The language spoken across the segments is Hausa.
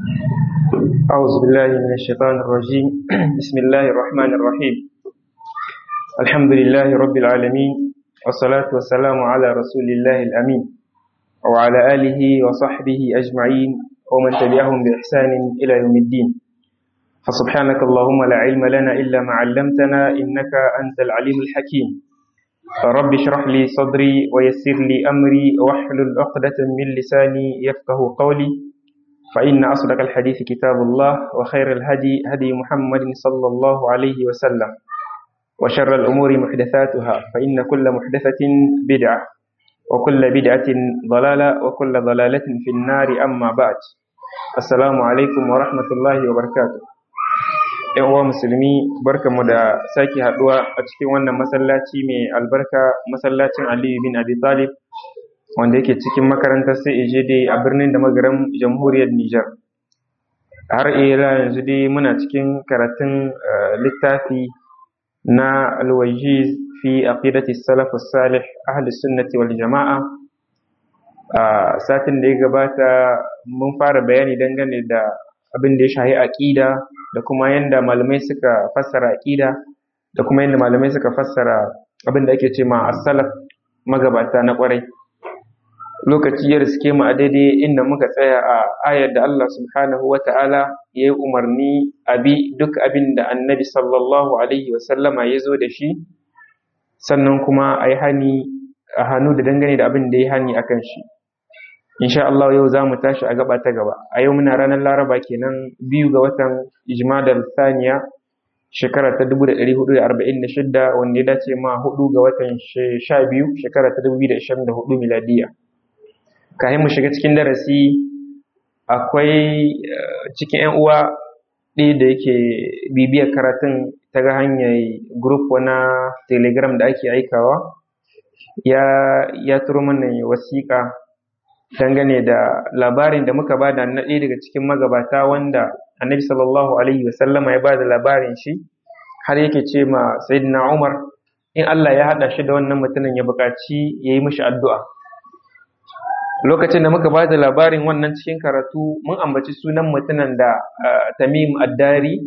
أعوذ بالله من الشيطان الرجيم بسم الله الرحمن الرحيم الحمد لله رب العالمين والصلاة والسلام على رسول الله الأمين وعلى آله وصحبه أجمعين ومن تبعهم بإحسان إلى يوم الدين فسبحانك اللهم لا علم لنا إلا ما علمتنا إنك أنت العليم الحكيم رب اشرح لي صدري ويسر لي أمري واحلل عقدة من لساني يفقه قولي فإن أصدق الحديث كتاب الله وخير الهدي هدي محمد صلى الله عليه وسلم وشر الأمور محدثاتها فإن كل محدثة بدعة وكل بدعة ضلالة وكل ضلالة في النار أما بعد السلام عليكم ورحمة الله وبركاته ‘yan uwa musulmi barkamu da sake haɗuwa a cikin wannan masallaci mai albarka masallacin aliyu bin abi talib wanda yake cikin makarantar CAJD a birnin da magaran jamhuriyar Nijar. Har ila yanzu dai muna cikin karatun littafi na alwajiz fi aqidati salafus salih ahli sunnati wal jama'a a satin da ya gabata mun fara bayani dangane da abin da ya shahi aqida da kuma yanda malamai suka fassara aqida da kuma yanda malamai suka fassara abin da ake ce ma as-salaf magabata na kwarai lokaci ya riske mu a daidai inda muka tsaya a ayar da Allah subhanahu wa ta'ala ya yi umarni a bi duk abin da annabi sallallahu alaihi wasallama ya zo da shi sannan kuma a yi hani a hannu da dangane da abin da ya hani a kan shi insha Allah yau za mu tashi a gaba ta gaba a yau muna ranar laraba kenan biyu ga watan ijmadar saniya shekara ta 1446 wanda ya dace ma hudu ga watan sha biyu shekara ta 2024 miladiya kayan mu shiga cikin darasi akwai cikin 'yan uwa ɗaya da yake bibiyar karatun ta ga hanyar group na telegram da ake aikawa ya ya turo mana wasiƙa dangane da labarin da muka bada na ɗaya daga cikin magabata wanda annabi sallallahu alaihi wasallama ya bada labarin shi har yake ce ma sayyidina umar in Allah ya haɗa shi da wannan mutumin ya buƙaci ya yi mishi addu'a lokacin da muka ba da labarin wannan cikin karatu mun ambaci sunan mutumin da tamim addari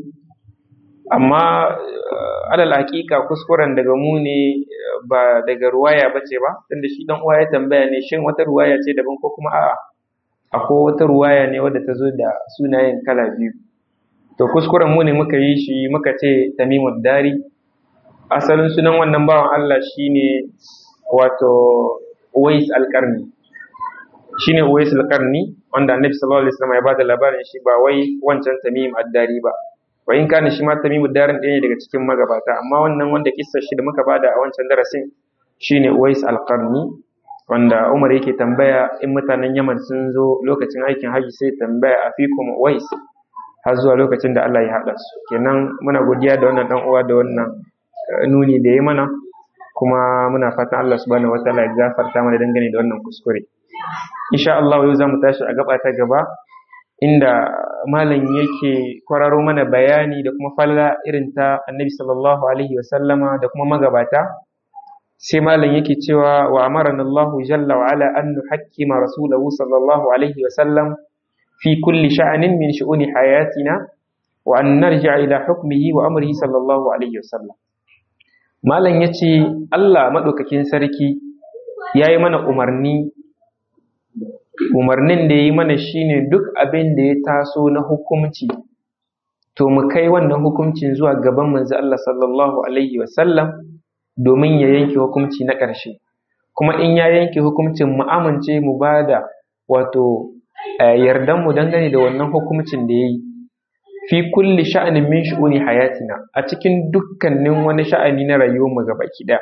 amma alal hakika kuskuren daga mu ne ba daga ruwaya ba ce ba tunda shi dan uwa ya tambaya ne shin wata ruwaya ce daban ko kuma a'a akwai wata ruwaya ne wadda ta zo da sunayen kala biyu to kuskuren mu ne muka yi shi muka ce tamim addari asalin sunan wannan bawan Allah shine wato Uwais alƙarni shine Uwais al-Qarni wanda Annabi sallallahu alaihi wasallam ya bada labarin shi ba wai wancan Tamim ad-Dari ba wa in kana shi ma Tamim ad-Dari ɗaya ne daga cikin magabata amma wannan wanda kissar shi da muka bada a wancan darasin shine Uwais al-Qarni wanda Umar yake tambaya in mutanen Yaman sun zo lokacin aikin haji sai tambaya a fikum Uwais har zuwa lokacin da Allah ya haɗa su kenan muna godiya da wannan dan uwa da wannan nuni da ya mana kuma muna fatan Allah subhanahu wataala ya gafarta mana dangane da wannan kuskure insha Allah yau zamu tashi a gaba ta gaba inda malam yake kwararo mana bayani da kuma falla irin ta Annabi sallallahu alaihi wa sallama da kuma magabata sai malam yake cewa wa amarana Allah jalla wa ala an nuhakkima rasulahu sallallahu alaihi wa sallam fi kulli sha'anin min shu'uni hayatina wa an narji'a ila hukmihi wa amrihi sallallahu alaihi wa sallam malam yace Allah madaukakin sarki yayi mana umarni umarnin da ya yi mana shine duk abin da ya taso na hukumci to mu kai wannan hukumcin zuwa gaban manzo Allah sallallahu alaihi wasallam domin ya yanke hukumci na ƙarshe kuma in ya yanke hukumcin mu amince mu bada wato yardan mu dangane da wannan hukumcin da yayi fi kulli sha'anin min shu'uni hayatina a cikin dukkanin wani sha'ani na rayuwar mu gaba ɗaya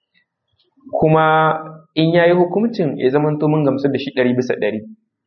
kuma in ya yi hukuncin ya zamanto mun gamsu da shi ɗari bisa ɗari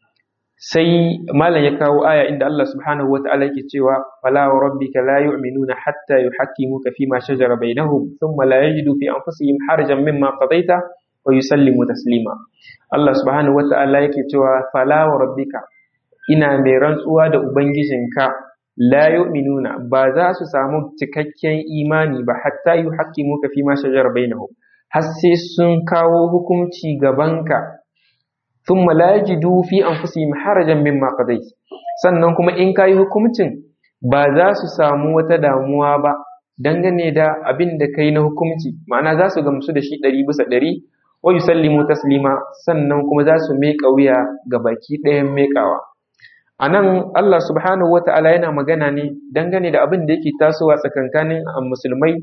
sai malam ya kawo aya inda Allah subhanahu wa ta'ala yake cewa fala wa rabbika la yu'minuna hatta yuhaqqimuka fi ma shajara bainahum thumma la yajidu fi anfusihim harajan mimma qadaita wa yusallimu taslima Allah subhanahu wa ta'ala yake cewa fala wa rabbika ina mai rantsuwa da ubangijinka la yu'minuna ba za su samu cikakken imani ba hatta yuhaqqimuka fi ma shajara bainahum har sai sun kawo hukunci gabanka thumma la yajidu fi anfusihim harajan mimma qadayt sannan kuma in kayi hukuncin ba za su samu wata damuwa ba dangane da abin da kai na hukunci ma'ana za su gamsu da shi ɗari bisa ɗari wa yusallimu taslima sannan kuma za su miƙa wuya ga baki ɗayan miƙawa a nan Allah subhanahu wa ta'ala yana magana ne dangane da abin da yake tasowa tsakankanin musulmai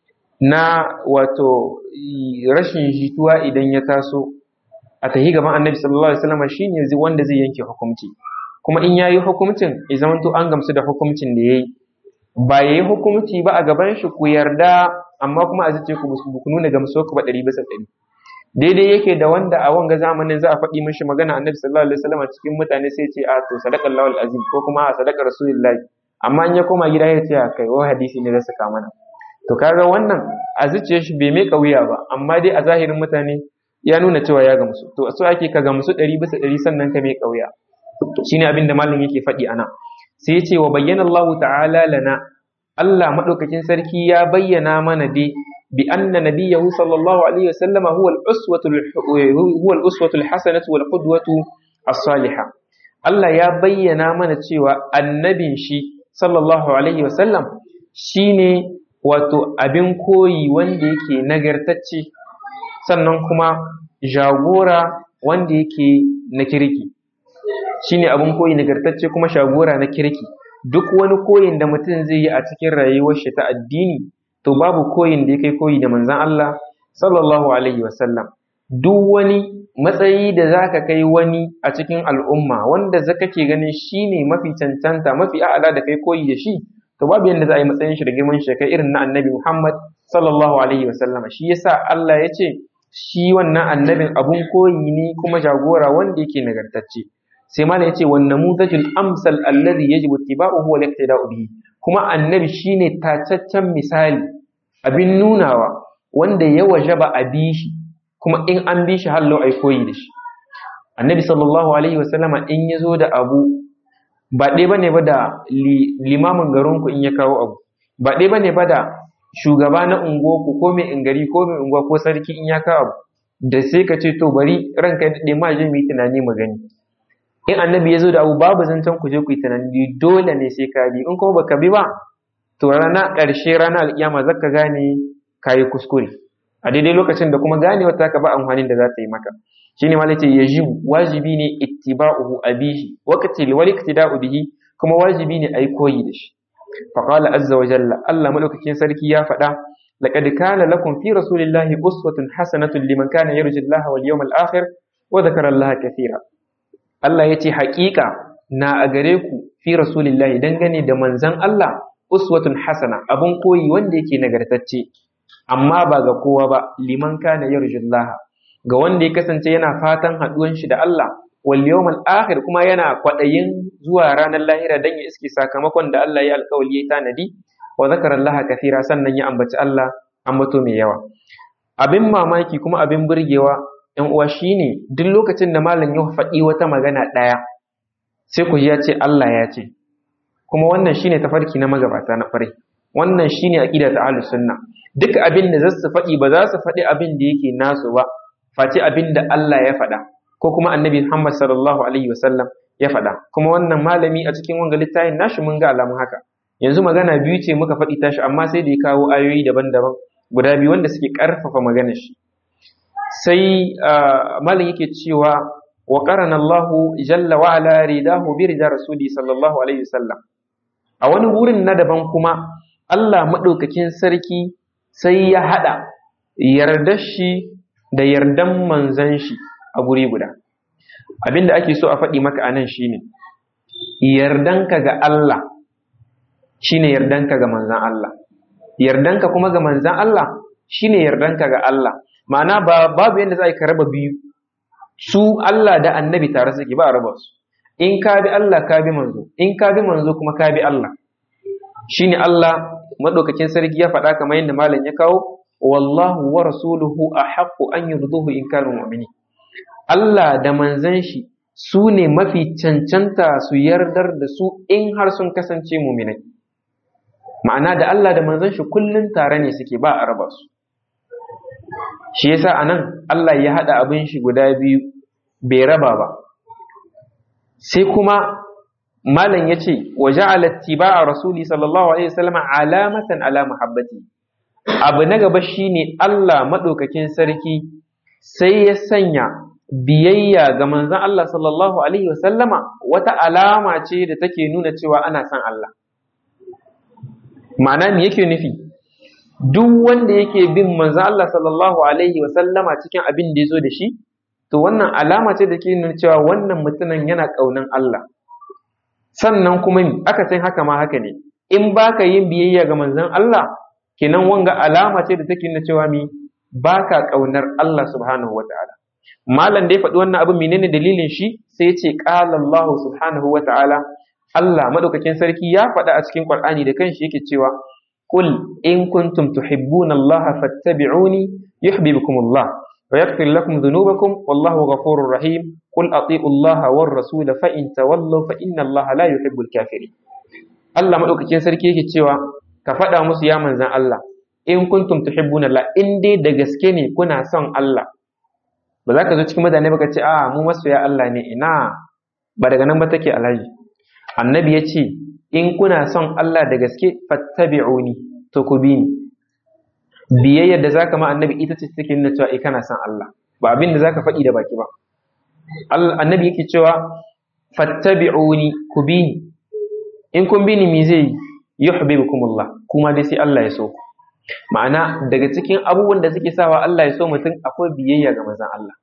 na wato rashin jituwa idan ya taso a tahi gaban annabi sallallahu alaihi wasallam shine wanda zai yanke hukunci kuma in yayi hukuncin ya zamanto an gamsu da hukuncin da yayi ba yayi hukunci ba a gaban shi ku yarda amma kuma a zace ku ku nuna gamsuwa ku ba ɗari bisa ɗari daidai yake da wanda a wanga zamanin za a faɗi mishi magana annabi sallallahu alaihi wasallam cikin mutane sai ce a to sadaqal lawal azim ko kuma a sadaqar rasulullahi amma in ya koma gida ya ce a kai wa hadisi ne da saka mana to kaga wannan a zuciyar shi bai mai wuya ba amma dai a zahirin mutane ya nuna cewa ya gamsu to so ake ka gamsu ɗari bisa ɗari sannan ka mai wuya shine abin da malam yake faɗi ana sai ya ce wa bayyana Allah ta'ala lana Allah madaukakin sarki ya bayyana mana dai bi anna nabiyahu sallallahu alaihi wasallam huwa al-uswatu huwa al-uswatu al-hasanatu wal qudwatu as-salihah Allah ya bayyana mana cewa annabin shi sallallahu alaihi wasallam shine wato abin koyi wanda yake nagartacce sannan kuma jagora wanda yake na kirki shine abin koyi nagartacce kuma shagora na kirki duk wani koyin da mutum zai yi a cikin rayuwar shi ta addini to babu koyin da ya kai koyi da manzon Allah sallallahu alaihi wasallam duk wani matsayi da zaka kai wani a cikin al'umma wanda zaka ke ganin shine mafi cancanta mafi a'ala da kai koyi da shi to babu yanda za a yi matsayin shi da girman shi kai irin na annabi Muhammad sallallahu alaihi wasallam shi yasa Allah ya ce shi wannan annabin abun koyi ne kuma jagora wanda yake nagartacce sai ma ya ce wan namuzajul amsal alladhi yajibu ittiba'uhu wal iqtida'u bihi kuma annabi shine tacaccen misali abin nunawa wanda ya wajaba a bi shi kuma in an bi shi hallo ai koyi da shi annabi sallallahu alaihi wasallama in ya zo da abu ba ɗaya bane ba da limamin garinku in ya kawo abu ba ɗaya bane ba da shugaba na unguwarku ko mai ingari ko mai unguwa ko sarki in ya kawo abu da sai ka ce to bari ranka ya daɗe ma je mu yi tunani mu gani in annabi ya zo da abu babu zancen ku je ku yi tunani dole ne sai ka bi in kuma baka bi ba to rana ƙarshe rana alƙiyama zaka gane ka yi kuskure a daidai lokacin da kuma gane wata ka ba amfanin da za ta yi maka shine malai ce yajibu wajibi ne ittiba'uhu abihi waqti wal iktida'u bihi kuma wajibi ne ai koyi da shi fa qala azza wa jalla Allah madaukakin sarki ya faɗa laqad kana lakum fi rasulillahi uswatun hasanatun liman kana yarju Allah wal yawmal akhir wa dhakara Allah kathira Allah yace haƙiƙa na a gare ku fi rasulillahi dangane da manzon Allah uswatun hasana abun koyi wanda yake nagartacce amma ba ga kowa ba liman kana yarju Allah ga wanda ya kasance yana fatan haɗuwan shi da Allah wal yawmal akhir kuma yana kwaɗayin zuwa ranar lahira dan ya iske sakamakon da Allah ya alƙawari ya tanadi wa zakara Allah kathira sannan ya ambaci Allah ambato mai yawa abin mamaki kuma abin burgewa ‘yan uwa shine duk lokacin da malam ya faɗi wata magana ɗaya sai ku ji ya ce Allah ya ce kuma wannan shine tafarki na magabata na fare wannan shine aqida ta ahlus sunna duk abin da zasu faɗi ba za su faɗi abin da yake nasu ba face abin da Allah ya faɗa ko kuma annabi Muhammad sallallahu alaihi wasallam ya faɗa kuma wannan malami a cikin wanga littafin nashi mun ga alamun haka yanzu magana biyu ce muka faɗi tashi amma sai da ya kawo ayoyi daban-daban guda biyu wanda suke ƙarfafa maganar shi sai malam yake cewa wa qarana Allah jalla wa ala ridahu bi rida rasuli sallallahu alaihi wasallam a wani wurin na daban kuma Allah madaukakin sarki sai ya hada yardar shi da yardan manzan shi a guri guda abinda ake so a faɗi maka anan shine yardanka ga Allah shine yardanka ga manzan Allah yardanka kuma ga manzan Allah shine yardanka ga Allah ma'ana ba babu yadda za ka raba biyu su Allah da annabi tare suke ba a raba su in ka bi Allah ka bi manzo in ka bi manzo kuma ka bi Allah shine Allah madaukakin sarki ya faɗa kamar yadda malam ya kawo wallahu wa rasuluhu ahaqqu an yurduhu in kanu mu'minin Allah da manzan shi su ne mafi cancanta su yardar da su in har sun kasance muminai ma'ana da Allah da manzan shi kullun tare ne suke ba a raba su shi yasa anan Allah ya haɗa abin shi guda biyu bai raba ba sai kuma malam ya ce wa ja'ala a rasuli sallallahu alaihi wasallam alamatan ala muhabbati abu na gaba shine Allah madaukakin sarki sai ya sanya biyayya ga manzon Allah sallallahu alaihi wasallama wata alama ce da take nuna cewa ana son Allah ma'ana me yake nufi duk wanda yake bin manzon Allah sallallahu alaihi wasallama cikin abin da ya zo da shi to wannan alama ce da ke nuna cewa wannan mutumin yana ƙaunan Allah sannan kuma aka san haka ma haka ne in baka yin biyayya ga manzon Allah kenan wanga alama ce da take nuna cewa mi baka ƙaunar Allah subhanahu wataala malam da ya faɗi wannan abin menene dalilin shi sai ce qala Allah subhanahu wataala Allah madaukakin sarki ya faɗa a cikin Qur'ani da kanshi yake cewa qul in kuntum tuhibbuna Allah fattabi'uni yuhibbukumullah ويغفر لكم ذنوبكم والله غفور رحيم قل أطيعوا الله والرسول فإن تولوا فإن الله لا يحب الكافرين Allah madaukakin sarki yake cewa ka faɗa musu ya manzan Allah in kuntum tuhibbuna Allah in dai da gaske ne kuna son Allah ba za ka zo cikin mutane ba ka ce a mu masoya Allah ne ina ba daga nan ba take alhaji annabi ya ce in kuna son Allah da gaske fattabi'uni to ku bi ni biyayyar da zaka ma annabi ita ce take nuna cewa eh kana son Allah ba abin da zaka faɗi da baki ba annabi yake cewa fattabi'uni ku bi ni in kun bi ni me zai yuhibbukumullah kuma dai sai Allah ya so ku ma'ana daga cikin abubuwan da suke sawa Allah ya so mutum akwai biyayya ga manzon Allah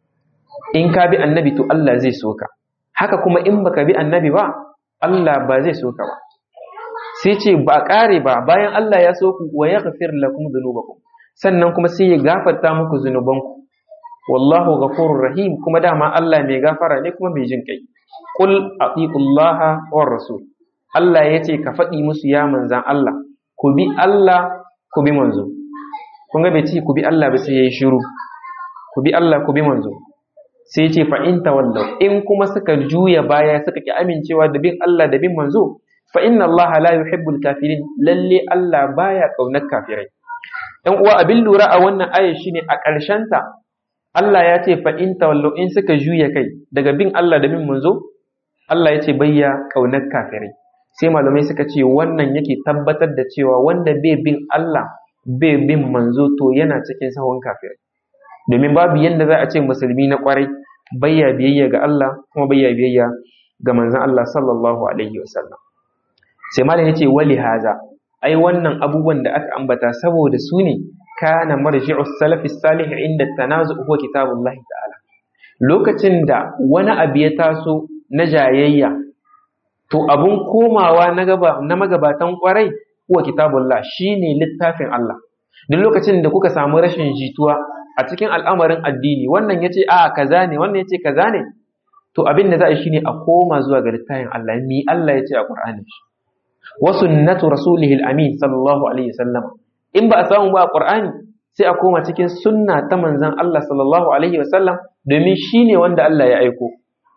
in ka bi annabi to Allah zai so ka haka kuma in baka bi annabi ba Allah ba zai so ka ba sai ce ba ƙare ba bayan Allah ya so ku wa yaghfir lakum dhunubakum sannan kuma sai ya gafarta muku zunubanku wallahu ghafurur rahim kuma dama Allah mai gafara ne kuma mai jin kai qul atiqullaha war rasul Allah ya ce ka faɗi musu ya manzan Allah ku bi Allah ku bi manzo kun ga bai ce ku bi Allah ba sai yayi shiru ku bi Allah ku bi manzo sai ce fa in tawallau in kuma suka juya baya suka ki amincewa da bin Allah da bin manzo fa inna Allah la yuhibbul kafirin lalle Allah baya kaunar kafirai ɗan uwa abin lura a wannan aya shine a ƙarshen ta Allah ya ce fa in tawallau in suka juya kai daga bin Allah da bin manzo Allah ya ce bayya kaunar kafirai sai malamai suka ce wannan yake tabbatar da cewa wanda bai bin Allah bai bin manzo to yana cikin sahun kafirai domin babu yadda za a ce musulmi na kwarai bayya biyayya ga Allah kuma bayya biyayya ga manzon Allah sallallahu alaihi wasallam sai malam yace wali haza ai wannan abubuwan da aka ambata saboda su ne kana marji'us salafi salih inda tanazu huwa kitabullahi ta'ala lokacin da wani abu ya taso na jayayya to abun komawa na gaba na magabatan kwarai huwa kitabullah shine littafin Allah duk lokacin da kuka samu rashin jituwa a cikin al'amarin addini wannan yace a kaza ne wannan yace kaza ne to abin da za a shine a koma zuwa ga littafin Allah mi Allah yace a Qur'ani wa sunnatu rasulihi al-amin sallallahu alaihi wasallam in ba a samu ba a Qur'ani sai a koma cikin sunna ta manzon Allah sallallahu alaihi wasallam domin shine wanda Allah ya aiko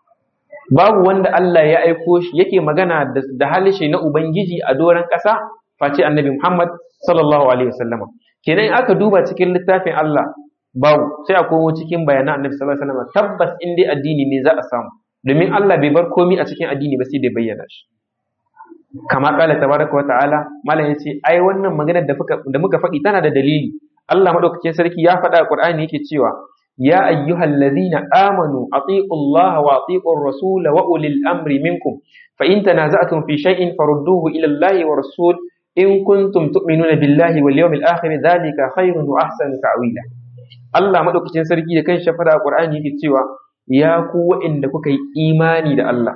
babu wanda Allah ya aiko shi yake magana da halishe na Ubangiji a doron ƙasa face annabi Muhammad sallallahu alaihi wasallama kenan in aka duba cikin littafin Allah babu sai a komo cikin bayanan annabi sallallahu alaihi wasallama tabbas in dai addini ne za a samu domin Allah bai bar komai a cikin addini ba sai da bayyana shi kama kala tabaraka wa ta'ala malam yace ai wannan maganar da da muka faɗi tana da dalili Allah madaukakin sarki ya faɗa a Qur'ani yake cewa يا أيها الذين آمنوا أطيعوا الله وأطيعوا الرسول وأولي الأمر منكم فإن تنازعتم في شيء فردوه إلى الله والرسول إن كنتم تؤمنون بالله واليوم الآخر ذلك خير وأحسن تعويلا Allah madaukakin sarki da kan shafara a Qur'ani yake cewa ya ku waɗanda kuka yi imani da Allah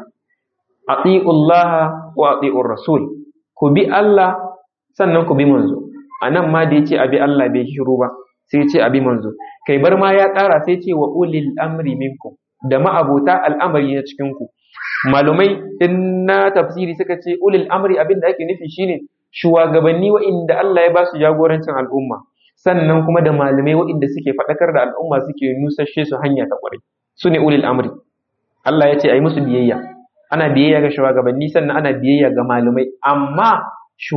atiullaha wa atiur rasul ku bi Allah sannan ku bi manzo anan ma da yace abi Allah bai shiru ba sai ce abi manzo kai bar ma ya ƙara sai ce wa ulil amri minkum da ma'abota al'amari na cikin ku malumai in na tafsiri suka ce ulil amri abin da ake nufi shine shugabanni wa'inda Allah ya ba su jagorancin al'umma sannan kuma da malamai wa'inda suke faɗakar da al'umma suke nusashe su hanya ta ƙwarai su ne ulil amri Allah ya ce a yi musu biyayya ana biyayya ga shugabanni sannan ana biyayya ga malamai amma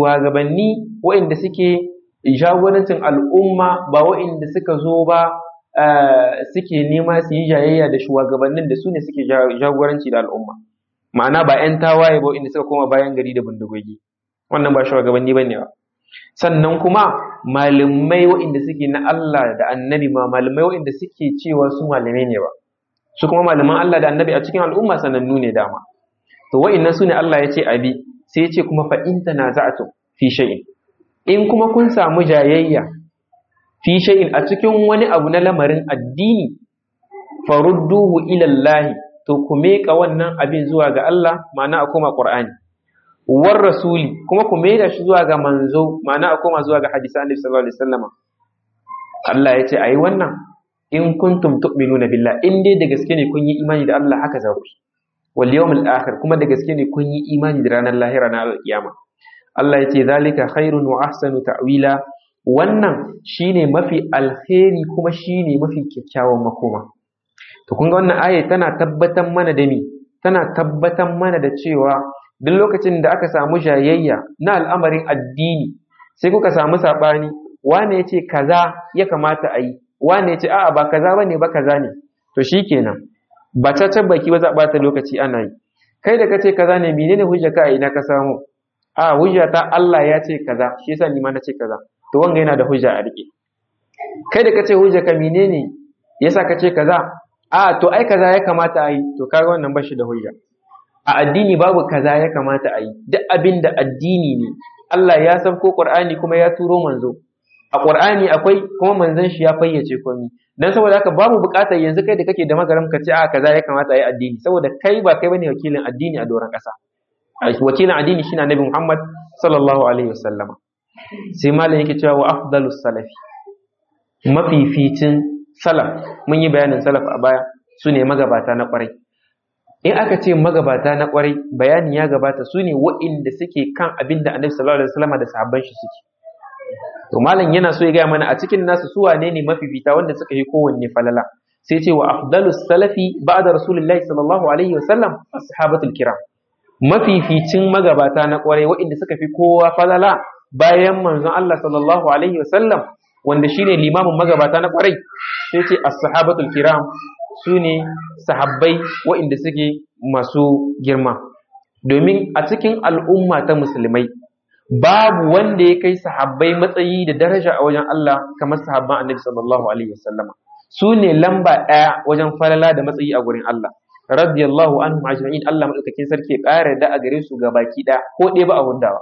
shugabanni wa'inda suke jagorancin al'umma ba wa'inda suka zo ba suke nema su yi jayayya da shugabannin da su ne suke jagoranci da al'umma ma'ana ba 'yan tawaye ba inda suka koma bayan gari da bindigogi wannan ba shugabanni ba ne ba sannan kuma malamai waɗanda suke na Allah da annabi ma malamai waɗanda suke cewa su malamai ne ba su kuma malaman Allah da annabi a cikin al'umma sanannu ne dama to wa'annan su ne Allah ya ce abi sai ya ce kuma fa in tanaza'tum fi shay'in in kuma kun samu jayayya fi shay'in a cikin wani abu na lamarin addini farudduhu ila Allah to ku meka wannan abin zuwa ga Allah ma'ana a koma Qur'ani war rasuli kuma ku maida shi zuwa ga manzo ma'ana a koma zuwa ga hadisi annabi sallallahu alaihi wasallam Allah ya ce ayi wannan in kuntum tu'minuna billah in dai da gaske ne kun yi imani da Allah haka za ku wal yawmil akhir kuma da gaske ne kun yi imani da ranar lahira na alkiyama Allah ya ce zalika khairun wa ahsanu ta'wila wannan shine mafi alkhairi kuma shine mafi kyakkyawan makoma to kun ga wannan aya tana tabbatar mana da ni tana tabbatar mana da cewa duk lokacin da aka samu jayayya na al'amarin addini sai kuka samu saɓani wane ya ce kaza ya kamata a yi wane ya ce a'a ba kaza ba ne ba kaza ne to shi kenan ba ta baki ba za a ɓata lokaci ana yi kai da ka ce kaza ne menene hujja ka a ina ka samu a hujja ta Allah ya ce kaza shi yasa ni ma na ce kaza to wanga yana da hujja a rike kai da ka ce hujja ka menene yasa ka ce kaza a to ai kaza ya kamata a yi to kaga wannan ba shi da hujja a addini babu kaza ya kamata a yi duk abin da addini ne Allah ya san ko Qur'ani kuma ya turo manzo a Qur'ani akwai kuma manzon shi ya fayyace komai dan saboda haka babu buƙatar yanzu kai da kake da magaram ka ce a kaza ya kamata a yi addini saboda kai ba kai bane wakilin addini a doron ƙasa wakilin addini shine Annabi Muhammad sallallahu alaihi wasallam sai malam yake cewa wa afdalus salafi mafificin salaf mun yi bayanin salaf a baya su ne magabata na ƙwarai in aka ce magabata na kwarai bayani ya gabata su ne wa'inda suke kan abin da annabi sallallahu alaihi wasallam da sahabban shi suke to malam yana so ya gaya mana a cikin nasu su wane ne mafifita wanda suka yi kowanne falala sai ce wa afdalus salafi ba'da rasulullahi sallallahu alaihi wasallam ashabatul kiram mafificin magabata na kwarai wa'inda suka fi kowa falala bayan manzon Allah sallallahu alaihi wasallam wanda shine limamin magabata na kwarai sai ce as-sahabatul kiram su ne sahabbai waɗanda suke masu girma domin a cikin al'umma ta musulmai babu wanda ya kai sahabbai matsayi da daraja a wajen Allah kamar sahabban annabi sallallahu alaihi wasallama su ne lamba ɗaya wajen falala da matsayi a gurin Allah radiyallahu anhum ajma'in Allah madaukakin sarki ya ƙara da a gare su ga baki ɗaya ko ɗaya ba a hundawa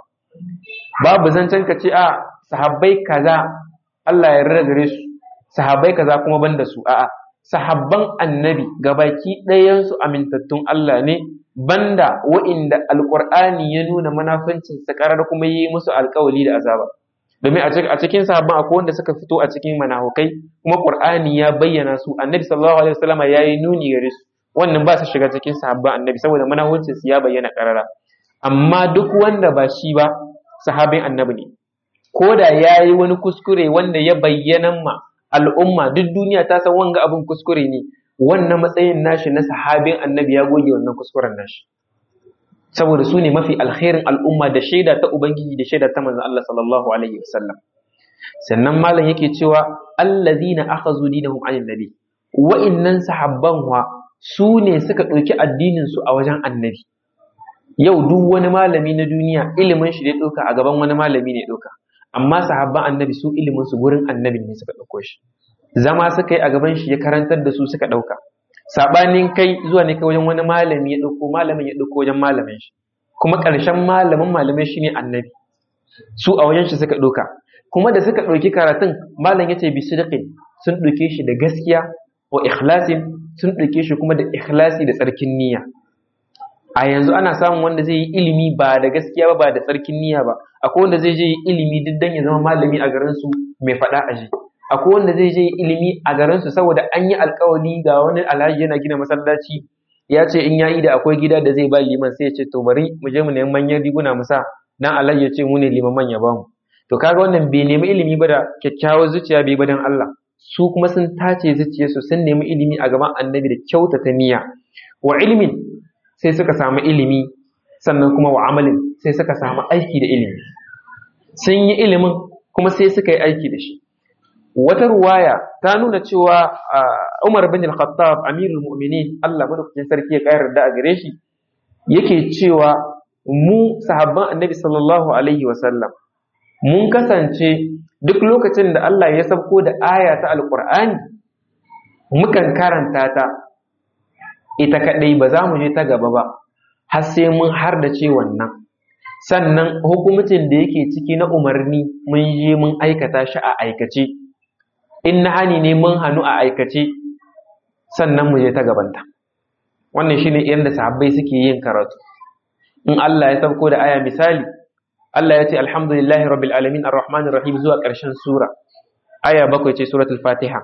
babu zancen ka ce a sahabbai kaza Allah ya rarra gare su sahabbai kaza kuma banda su a'a sahabban annabi gabaki ɗayansu amintattun Allah ne banda wa'inda alƙur'ani ya nuna manafancin sa ƙarar kuma yi musu alƙawali da azaba domin a cikin sahabban akwai wanda suka fito a cikin manahukai kuma ƙur'ani ya bayyana su annabi sallallahu alaihi wasallam ya yi nuni gare su wannan ba su shiga cikin sahabban annabi saboda manahuncin su ya bayyana ƙarara amma duk wanda ba shi ba sahabin annabi ne ko da ya yi wani kuskure wanda ya bayyana ma al'umma duk duniya ta san wanga abin kuskure ne wannan matsayin nashi na sahabin annabi ya goge wannan kuskuren nashi saboda su ne mafi alkhairin al'umma da shaida ta ubangiji da shaida ta manzon Allah sallallahu alaihi wasallam sannan malam yake cewa allazina akhazu dinahum anin nabi wa'innan sahabban wa su ne suka ɗauki addinin su a wajen annabi yau duk wani malami na duniya ilimin shi ne ɗauka a gaban wani malami ne ɗauka amma sahabban annabi su ilimin su gurin annabi ne suka ɗauko shi zama suka yi a gaban shi ya karantar da su suka ɗauka sabanin kai zuwa ne kai wajen wani malami ya ɗauko malamin ya ɗauko wajen malamin shi kuma ƙarshen malamin malamai shine annabi su a wajen shi suka ɗauka kuma da suka ɗauki karatun malam ya ce bi sidqin sun ɗauke shi da gaskiya wa ikhlasin sun ɗauke shi kuma da ikhlasi da tsarkin niyya a yanzu ana samun wanda zai yi ilimi ba da gaskiya ba ba da tsarkin niyya ba akwai wanda zai je yi ilimi duk dan ya zama malami a garin su mai faɗa a ji akwai wanda zai je yi ilimi a garin su saboda an yi alkawari ga wani alhaji yana gina masallaci ya ce in ya yi da akwai gida da zai ba liman sai ya ce to bari mu je mu nemi manyan riguna mu sa dan alhaji ya ce mu ne limaman ya bamu to kaga wannan bai nemi ilimi ba da kyakkyawar zuciya bai ba dan Allah su kuma sun tace zuciyarsu sun nemi ilimi a gaban annabi da kyautata niyya wa ilmin sai suka samu ilimi sannan kuma wa amalin sai suka samu aiki da ilimi sun yi ilimin kuma sai suka yi aiki da shi wata ruwaya ta nuna cewa Umar bin Al-Khattab Amirul Mu'minin Allah madaukakin sarki ya kayar da a gare shi yake cewa mu sahabban Annabi sallallahu alaihi wa sallam mun kasance duk lokacin da Allah ya sabko da aya ta Alƙur'ani mukan karanta ta ita kadai ba za mu je ta gaba ba har sai mun har da ce wannan sannan hukumcin da yake ciki na umarni mun je mun aikata shi a aikace in na hani ne mun hannu a aikace sannan mu je ta gabanta wannan shine yadda sahabbai suke yin karatu in Allah ya sauko da aya misali Allah ya ce alhamdulillahi rabbil alamin arrahmanir rahim zuwa ƙarshen sura aya bakwai ce suratul fatiha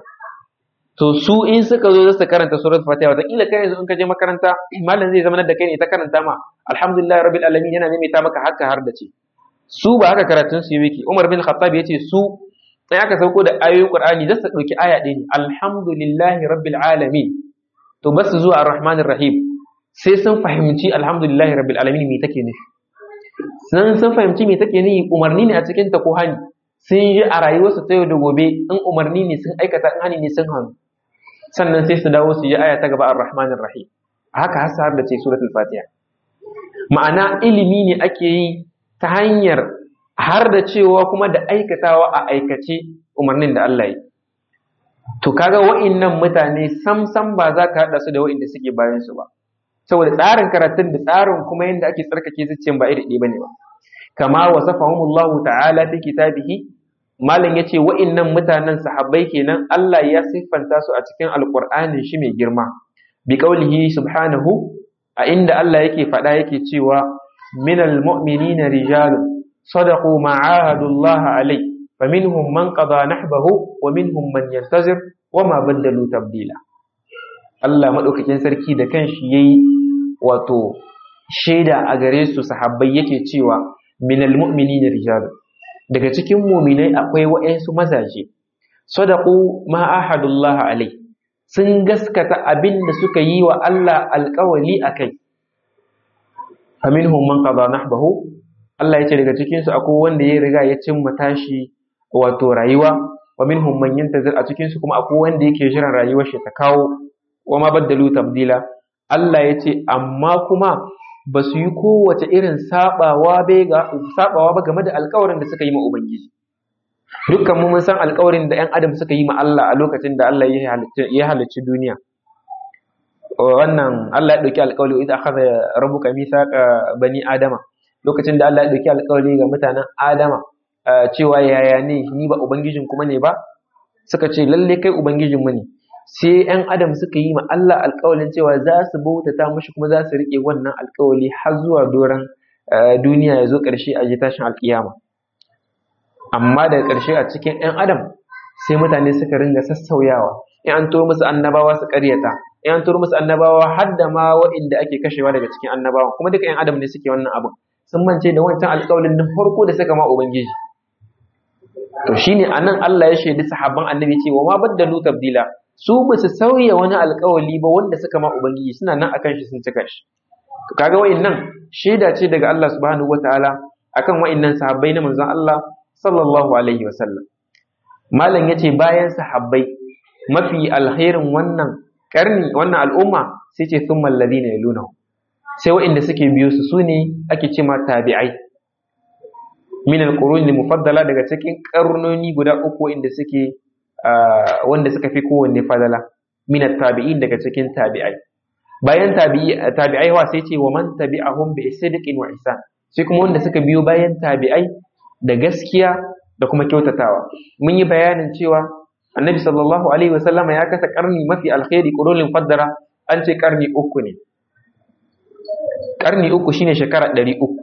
to su in suka zo su karanta suratul fatiha wata kila kai yanzu in ka je makaranta malam zai zama da kai ne ta karanta ma alhamdulillahi rabbil alamin yana maimaita maka haka har da ce su ba haka karatun su yake Umar bin Khattab ya ce su sai aka sauko da ayoyin Qur'ani za su dauki aya ɗaya ne alhamdulillahi rabbil alamin to ba su zuwa arrahmanir rahim sai sun fahimci alhamdulillahi rabbil alamin me take nufi sun sun fahimci me take nufi umarni ne a cikin ta ko hani sun yi a rayuwarsu ta yau da gobe in umarni ne sun aikata in hani ne sun hannu sannan sai su dawo su yi aya ta gaba ar-rahmanir rahim haka har har da ce suratul fatiha ma'ana ilimi ne ake yi ta hanyar har da cewa kuma da aikatawa a aikace umarnin da Allah yi to kaga wa'innan mutane sam sam ba za ka haɗa su da wa'inda suke bayan su ba saboda tsarin karatun da tsarin kuma yadda ake tsarkake zuciyan ba iri ɗaya bane ba kama wasafahumullahu ta'ala fi kitabihi malam yace wa'innan mutanen sahabbai kenan Allah ya siffanta su a cikin alqur'anin shi mai girma bi qaulihi subhanahu a inda Allah yake faɗa yake cewa minal mu'minina rijalun sadaqu ma ahadullah alai faminhum man qada nahbahu wa minhum man yantazir wa ma baddalu tabdila Allah madaukakin sarki da kanshi yayi wato shaida a gare su sahabbai yake cewa minal mu'minina rijalun daga cikin muminai akwai wa'yansu mazaje sadaqu ma ahadullah alai sun gaskata abin da suka yi wa Allah alƙawali a kai faminhum man qada nahbahu Allah ya ce daga cikin su akwai wanda ya riga ya cimma tashi wato rayuwa wa minhum man yantazir a cikin su kuma akwai wanda yake jiran rayuwar shi ta kawo wa ma baddalu tabdila Allah ya ce amma kuma ba su yi kowace irin sabawa ba game da alkawarin da suka yi ma Ubangiji. Dukkan mu mun san alkawarin da ‘yan Adam suka yi ma Allah a lokacin da Allah ya halicci duniya. Wannan Allah ya ɗauki alkawari idan aka zai rabu ka misa bani Adama. Lokacin da Allah ya ɗauki alkawari ga mutanen Adama cewa yaya ne ni ba Ubangijin kuma ne ba? Suka ce lalle kai Ubangijinmu ne. sai ‘yan adam suka yi ma Allah alkawalin cewa za su bautata mashi kuma za su riƙe wannan alkawali har zuwa doron duniya ya zo ƙarshe a ji tashin alƙiyama amma daga ƙarshe a cikin ‘yan adam sai mutane suka ringa sassauyawa in an turo musu annabawa su ƙaryata in an turo musu annabawa har da ma wa'inda ake kashewa daga cikin annabawa kuma duka ‘yan adam ne suke wannan abin sun mance da wancan alkawalin na farko da suka ma ubangiji to shine anan Allah ya shaidi sahabban annabi cewa ma baddalu tabdila su ba su sauya wani alkawali ba wanda suka ma ubangiji suna nan akan shi sun cika shi to kaga wa'annan shaida ce daga Allah subhanahu wataala akan wa'annan sahabbai na manzon Allah sallallahu alaihi wasallam malam yace bayan sahabbai mafi alkhairin wannan karni wannan al'umma sai ce thumma alladhina yalunahu sai wa'anda suke biyo su sune ake cewa tabi'ai min al-qurun mufaddala daga cikin karnoni guda uku inda suke wanda suka fi kowanne fadala min tabi'in daga cikin tabi'ai bayan tabi'ai wa sai ce wa man tabi'ahum bi sidqin wa ihsan sai kuma wanda suka biyo bayan tabi'ai da gaskiya da kuma kyautatawa mun yi bayanin cewa annabi sallallahu alaihi wasallama ya kasa karni mafi alkhairi qurulin faddara an ce karni uku ne karni uku shine shekara ɗari uku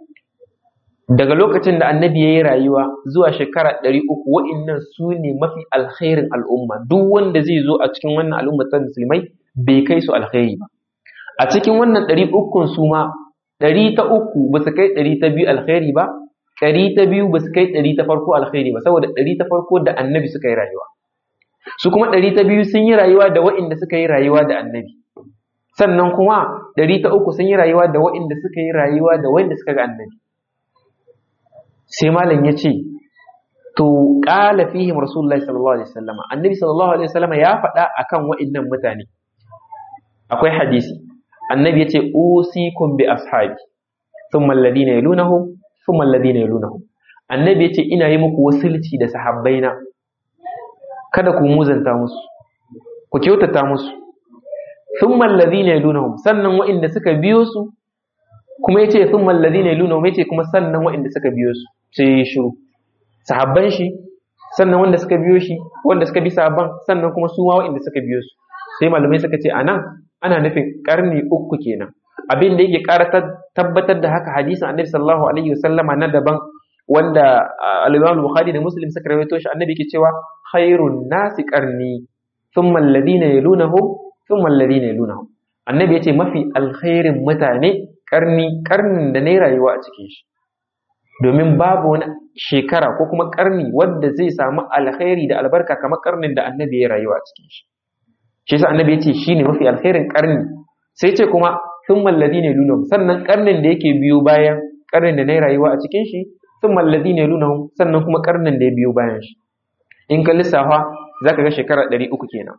daga lokacin da annabi ya yi rayuwa zuwa shekara ɗari uku wa'innan su ne mafi alkhairin al'umma duk wanda zai zo a cikin wannan al'umma ta musulmai bai kai su alkhairi ba a cikin wannan ɗari ukun su ma ɗari ta uku ba su kai ɗari ta biyu alkhairi ba ɗari ta biyu ba su kai ɗari ta farko alkhairi ba saboda ɗari ta farko da annabi suka yi rayuwa su kuma ɗari ta biyu sun yi rayuwa da wa'inda suka yi rayuwa da annabi sannan kuma ɗari ta uku sun yi rayuwa da wa'inda suka yi rayuwa da wa'inda suka ga annabi sai malam ya ce to qala fihim rasulullahi sallallahu alaihi wasallam annabi sallallahu alaihi wasallam ya faɗa akan wa'annan mutane akwai hadisi annabi yace usikum bi ashabi thumma alladhina yalunahum thumma alladhina yalunahum annabi yace ina yi muku wasilci da sahabbaina kada ku muzanta musu ku kyautata musu thumma alladhina yalunahum sannan wa'inda suka biyo su kuma yace thumma alladhina yalunahum yace kuma sannan wa'inda suka biyo su sai shiru sahabban shi sannan wanda suka biyo shi wanda suka bi sahabban sannan kuma su ma wa'inda suka biyo su sai malamai suka ce anan ana nufin karni uku kenan abin da yake ƙara tabbatar da haka hadisin annabi sallallahu alaihi wasallama na daban wanda al-Imam Bukhari da Muslim suka rawaito shi annabi yake cewa khairun nasi qarni thumma alladhina yalunahum thumma alladhina yalunahum annabi yace mafi alkhairin mutane karni karnin da ne rayuwa a cikin shi domin babu wani shekara ko kuma karni wanda zai samu alkhairi da albarka kamar karnin da annabi ya rayuwa a cikin shi shi yasa annabi yace shine mafi alkhairin karni sai ce kuma thumma alladhina yalunahum sannan karnin da yake biyo bayan karnin da ne rayuwa a cikin shi thumma alladhina yalunahum sannan kuma karnin da ya biyo bayan shi in ka lissafa zaka ga shekara 300 kenan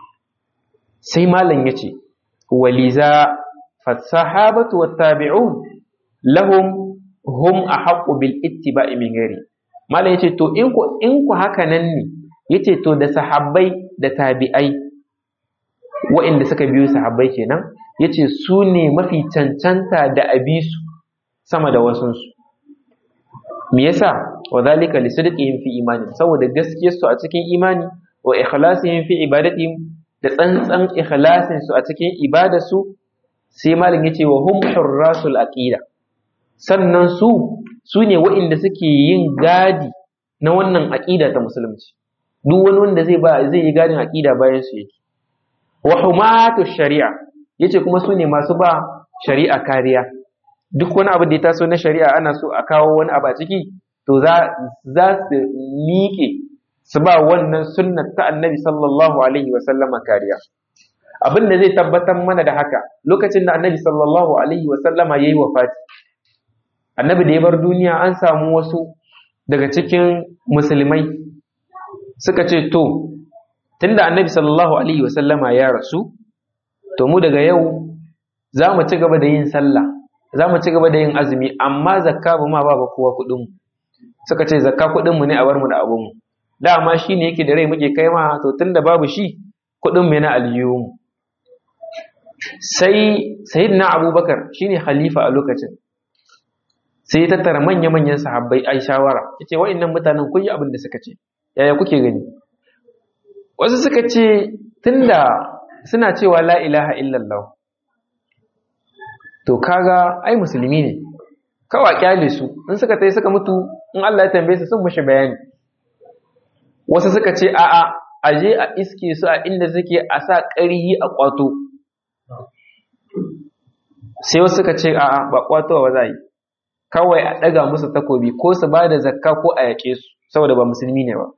sai malam yace waliza fasahabatu wattabi'un lahum hum ahaqqu bil ittiba'i min ghairi malam yace to in ku in ku haka nan ne yace to da sahabbai da tabi'ai wa'inda suka biyo sahabbai kenan yace su ne mafi cancanta da abisu sama da wasunsu me yasa wa zalika li sidqihim fi imani saboda gaskiyar su a cikin imani wa ikhlasihim fi ibadatihim da tsantsan ikhlasin su a cikin ibadarsu sai malam yace wa hum hurrasul aqida sannan su su ne waɗanda suke yin gadi na wannan aqida ta musulunci duk wani wanda zai ba zai yi gadin aqida bayan su yake wa humatu shari'a yace kuma su ne masu ba shari'a kariya duk wani abu da ya taso na shari'a ana so a kawo wani abu a ciki to za za su miƙe su ba wannan sunnar ta annabi sallallahu alaihi wa sallama kariya abin da zai tabbatar mana da haka lokacin da annabi sallallahu alaihi wa sallama yayi wafati annabi da ya bar duniya an samu wasu daga cikin musulmai suka ce to tunda annabi sallallahu alaihi wa sallama ya rasu to mu daga yau za mu ci gaba da yin sallah za mu ci gaba da yin azumi amma zakka ba ma ba ba kowa kuɗin mu suka ce zakka kuɗin mu ne a bar mu da abun mu dama shi ne yake da rai muke kai ma to tunda babu shi kuɗin mu na aljihun sai sayyidina abubakar shine khalifa a lokacin sai ya tattara manya-manyan sahabbai ai shawara yace wa'annan mutanen kun yi abin da suka ce yaya kuke gani wasu suka ce tunda suna cewa la ilaha illallah to kaga ai musulmi ne kawa kyale su in suka tai suka mutu in Allah ya tambaye su sun mushi bayani wasu suka ce a'a aje a iske su a inda suke a sa ƙarhi a kwato sai wasu suka ce a'a ba kwato ba za yi kawai a ɗaga musu takobi ko su ba da zakka ko a yaƙe su saboda ba musulmi ne ba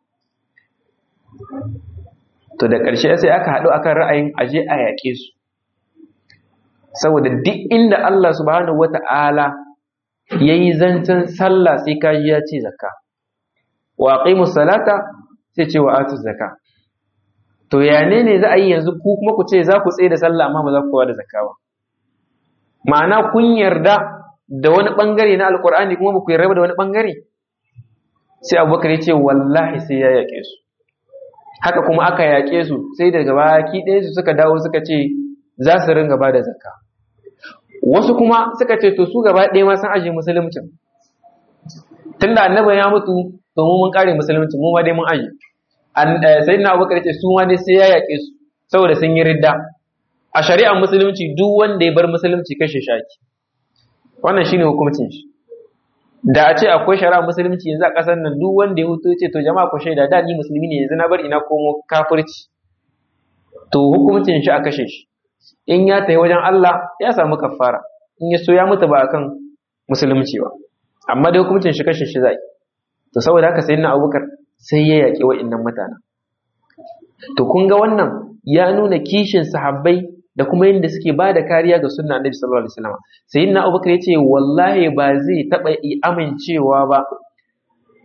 to da ƙarshe sai aka haɗu akan ra'ayin aje a yaƙe su saboda duk inda Allah subhanahu wata'ala ya yi zancen sallah sai kaji ya ce zakka wa aqimu salata sai ce wa atu zakka to ya ne ne za a yi yanzu ku kuma ku ce za ku tsaye da sallah amma ba za ku kowa da zakka ba ma'ana kun yarda da wani bangare na alkur'ani kuma ba ku yarda da wani bangare sai abubakar ya ce wallahi sai ya yaƙe su haka kuma aka yaƙe su sai daga baki ɗaya su suka dawo suka ce za su ringa ba da zakka wasu kuma suka ce to su gaba ɗaya ma sun ajiye musuluncin tunda annabi ya mutu to mu mun kare musulunci mu ma dai mun ajiye sai na abubakar ce su ma dai sai ya yaƙe su saboda sun yi ridda a shari'ar musulunci duk wanda ya bar musulunci kashe shaki wannan shine hukuncin shi da a ce akwai shari'ar musulunci yanzu a ƙasar nan duk wanda ya hutu ce to jama'a ku shaida da ni musulmi ne yanzu na bar ina komo kafirci to hukuncin shi a kashe shi in ya tafi wajen Allah ya samu kafara in ya so ya mutu ba akan musulunci ba amma dai hukuncin shi kashe shi zai to saboda haka sayyidina Abubakar sai ya yaƙi wa'annan mutanen to kun ga wannan ya nuna kishin sahabbai da kuma yadda suke ba da kariya ga sunna annabi sallallahu alaihi wasallam sayyidina Abubakar ya ce wallahi ba zai taɓa amincewa ba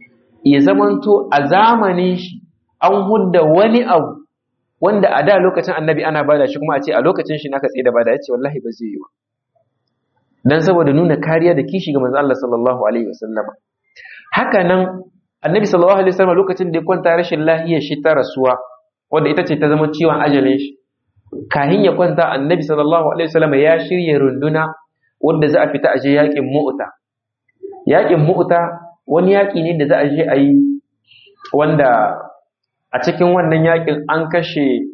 ya zamanto a zamanin shi an hudda wani abu wanda a da lokacin annabi ana bada shi kuma a ce a lokacin shi naka tsaye da bada ya ce wallahi ba zai yi ba dan saboda nuna kariya da kishi ga manzo Allah sallallahu alaihi wasallam haka nan annabi sallallahu alaihi wasallam lokacin da ya kwanta rashin lahiya shi ta rasuwa wanda ita ce ta zama ciwon ajalin shi kahin ya kwanta annabi sallallahu alaihi wasallam ya shirya runduna wanda za a fita a je yakin mu'ta yakin mu'ta wani yaki ne da za a je a yi wanda a cikin wannan yakin an kashe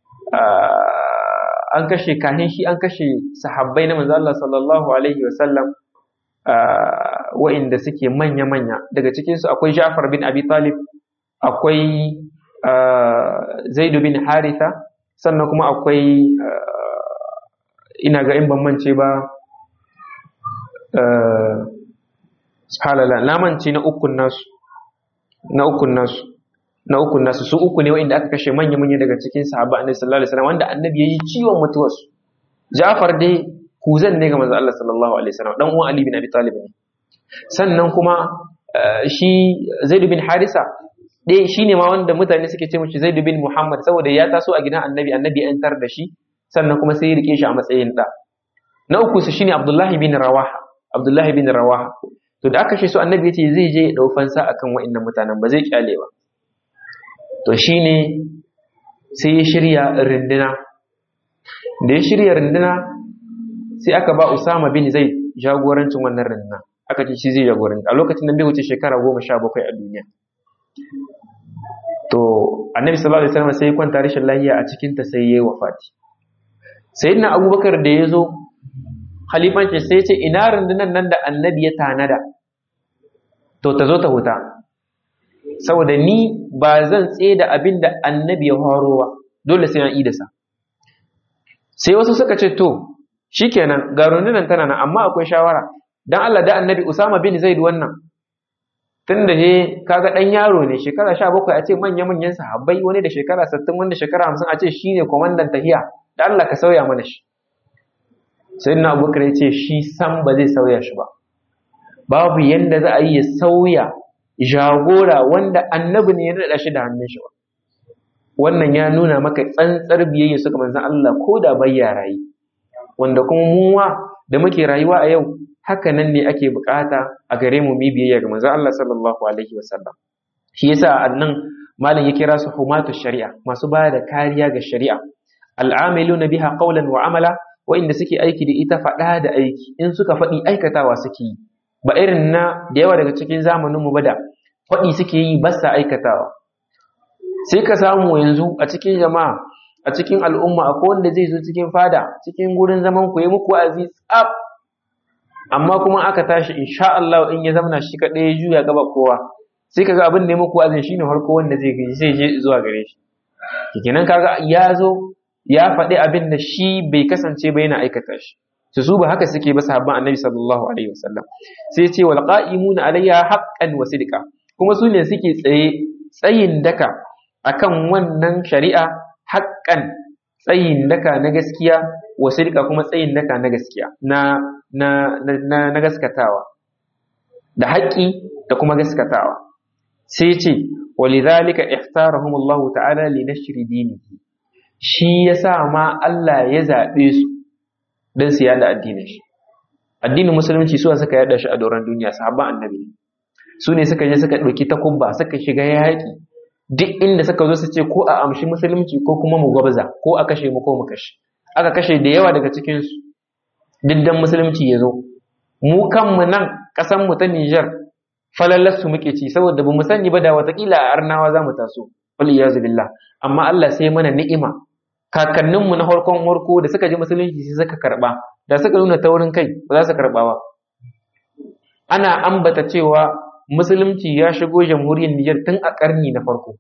an kashe kahin shi an kashe sahabbai na manzo Allah sallallahu alaihi wasallam wa'inda suke manya-manya daga cikinsu akwai Ja'far bin Abi Talib akwai Zaidu bin Haritha sannan kuma akwai ina ga in ban mance ba subhanallah na mance na ukun nasu na ukun nasu na ukun nasu su uku ne wa'inda aka kashe manya-manya daga cikin sahaba annabi sallallahu alaihi wasallam wanda annabi yayi ciwon mutuwarsu Ja'far dai kuzan ne ga manzo Allah sallallahu alaihi wasallam dan uwan Ali bin Abi Talib ne sannan kuma shi Zaid bin Harisa dai shine ma wanda mutane suke ce mishi Zaid bin Muhammad saboda ya taso a gidan Annabi Annabi ya tar da shi sannan kuma sai ya rike shi a matsayin da na uku su shine Abdullah bin Rawaha Abdullah bin Rawaha to da aka shi su Annabi yace zai je ya dau fansa akan wa'annan mutanen ba zai kyale ba to shine sai ya shirya rinduna da ya shirya rinduna sai aka ba Usama bin Zaid jagorancin wannan rinduna aka ce shi zai jagoranci a lokacin nan bai wuce shekara goma sha bakwai a duniya to annabi sallallahu alaihi wasallam sai ya kwanta rashin lafiya a cikin ta sai yayi wafati sayyidina abubakar da ya zo khalifanci sai ya ce ina rundunan nan da annabi ya tanada to ta zo ta huta saboda ni ba zan tsaye da abin da annabi ya horo ba dole sai an idasa sai wasu suka ce to shikenan ga rundunan tana nan amma akwai shawara dan Allah da annabi Usama bin Zaid wannan tunda he kaga dan yaro ne shekara 17 a ce manya manyan sahabbai wani da shekara 60 wanda shekara 50 a ce shine komandan tahiya da Allah ka sauya mana shi sayyidina Abubakar ya ce shi san ba zai sauya shi ba babu yanda za a yi ya sauya jagora wanda annabi ne ya nada shi da hannun shi ba wannan ya nuna maka tsantsar biyayya suka manzon Allah ko da bai rayi wanda kuma muwa da muke rayuwa a yau haka nan ne ake bukata a gare mu mi biyayya ga manzon Allah sallallahu alaihi wasallam shi yasa annan malam ya kira su humatu shari'a masu ba da kariya ga shari'a al'amiluna biha qawlan wa amala wa'inda suke aiki da ita faɗa da aiki in suka faɗi aikatawa suke yi ba irin na da yawa daga cikin zamanin mu ba da faɗi suke yi ba sa aikatawa sai ka samu yanzu a cikin jama'a a cikin al'umma akwai wanda zai zo cikin fada cikin gurin zaman ku yi muku wa'azi tsaf amma kuma aka tashi insha Allah in ya zamana shi kaɗai ya juya gaba kowa sai kaga abin da ya muku wa'azin shine farko wanda zai gaji sai je zuwa gare shi kenan kaga ya zo ya faɗi abin da shi bai kasance ba yana aikata shi su su ba haka suke ba sahabban annabi sallallahu alaihi wasallam sai ce wal qa'imuna alayya haqqan wa sidqa kuma su ne suke tsaye tsayin daka akan wannan shari'a haƙƙan tsayin daka na gaskiya wa sidqa kuma tsayin daka na gaskiya na na na, na gaskatawa da haƙƙi da kuma gaskatawa sai ce walidhalika ikhtarahum Allah ta'ala li nashri dinihi shi yasa ma Allah ya zabe su dan su yada addinin shi addinin musulunci su suka yada shi a doron duniya sahabban annabi su ne suka je suka ɗauki takubba suka shiga yaƙi duk inda suka zo su ce ko a amshi musulunci ko kuma mu gwabza ko a kashe mu ko mu kashe aka kashe da yawa daga cikin su diddan musulunci ya zo mu kanmu nan ƙasan mu ta Niger falallar su muke ci saboda ba mu sani ba da watakila a arnawa za mu taso wal iyazu billah amma Allah sai mana ni'ima kakanninmu na farkon warko da suka ji musulunci sai suka karba da suka nuna taurin kai ba za su karba ba ana ambata cewa musulunci ya shigo jamhuriyar Nijar tun a karni na farko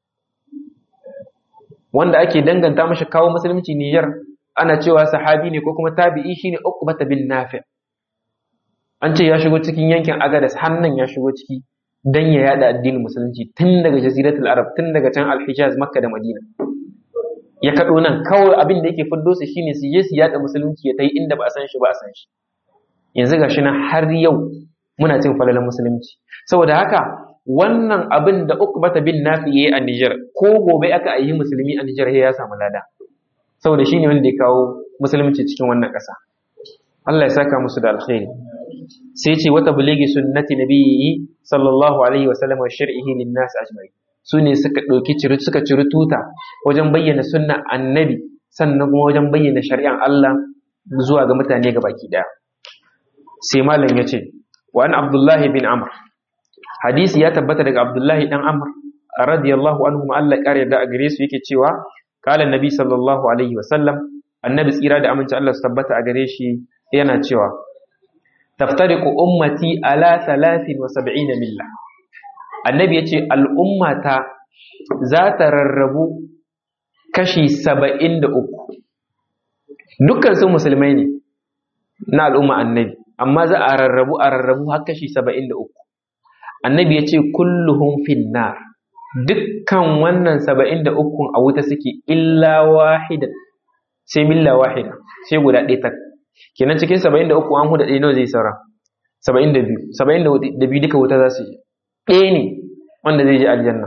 wanda ake danganta mashi kawo musulunci Nijar ana cewa sahabi ne ko kuma tabi'i shine Uqbata bin Nafi an ce ya shigo cikin yankin Agadas hannan ya shigo ciki dan ya yada addinin musulunci tun daga jaziratul Arab tun daga can Al-Hijaz Makka da Madina ya kaɗo nan kawai abin da yake fiddo su shine su je su yada musulunci ya tai inda ba a san shi ba a san shi yanzu gashi nan har yau muna cin falalan musulunci saboda haka wannan abin da Uqbata bin Nafi yayi a Niger ko gobe aka yi musulmi a Niger ya samu lada saboda shine wanda ya kawo musulunci cikin wannan ƙasa Allah ya saka musu da alkhairi sai ce wata buligi sunnati nabiyyi sallallahu alaihi wa sallam wa shar'ihi lin nas ajma'in su ne suka ɗauki ciri suka ciri tuta wajen bayyana sunna annabi sannan kuma wajen bayyana shari'an Allah zuwa ga mutane ga baki daya sai malam ya ce wa an abdullahi bin amr hadisi ya tabbata daga abdullahi dan amr radiyallahu anhu ma Allah kare da a gare su yake cewa kala nabi sallallahu alaihi wa sallam annabi tsira da aminci Allah su tabbata a gare shi yana cewa taftariqu ummati ala 73 milla annabi yace al'ummata za ta rarrabu kashi 73 dukkan su musulmai ne na al'umma annabi amma za a rarrabu a rarrabu har kashi 73 annabi yace kulluhum finnar dukkan wannan 73 a wuta suke illa wahida sai milla wahida sai guda ɗaya tak kenan cikin 73 an huda ɗaya nawa zai saura 72 72 duka wuta za su yi ɗaya ne wanda zai je aljanna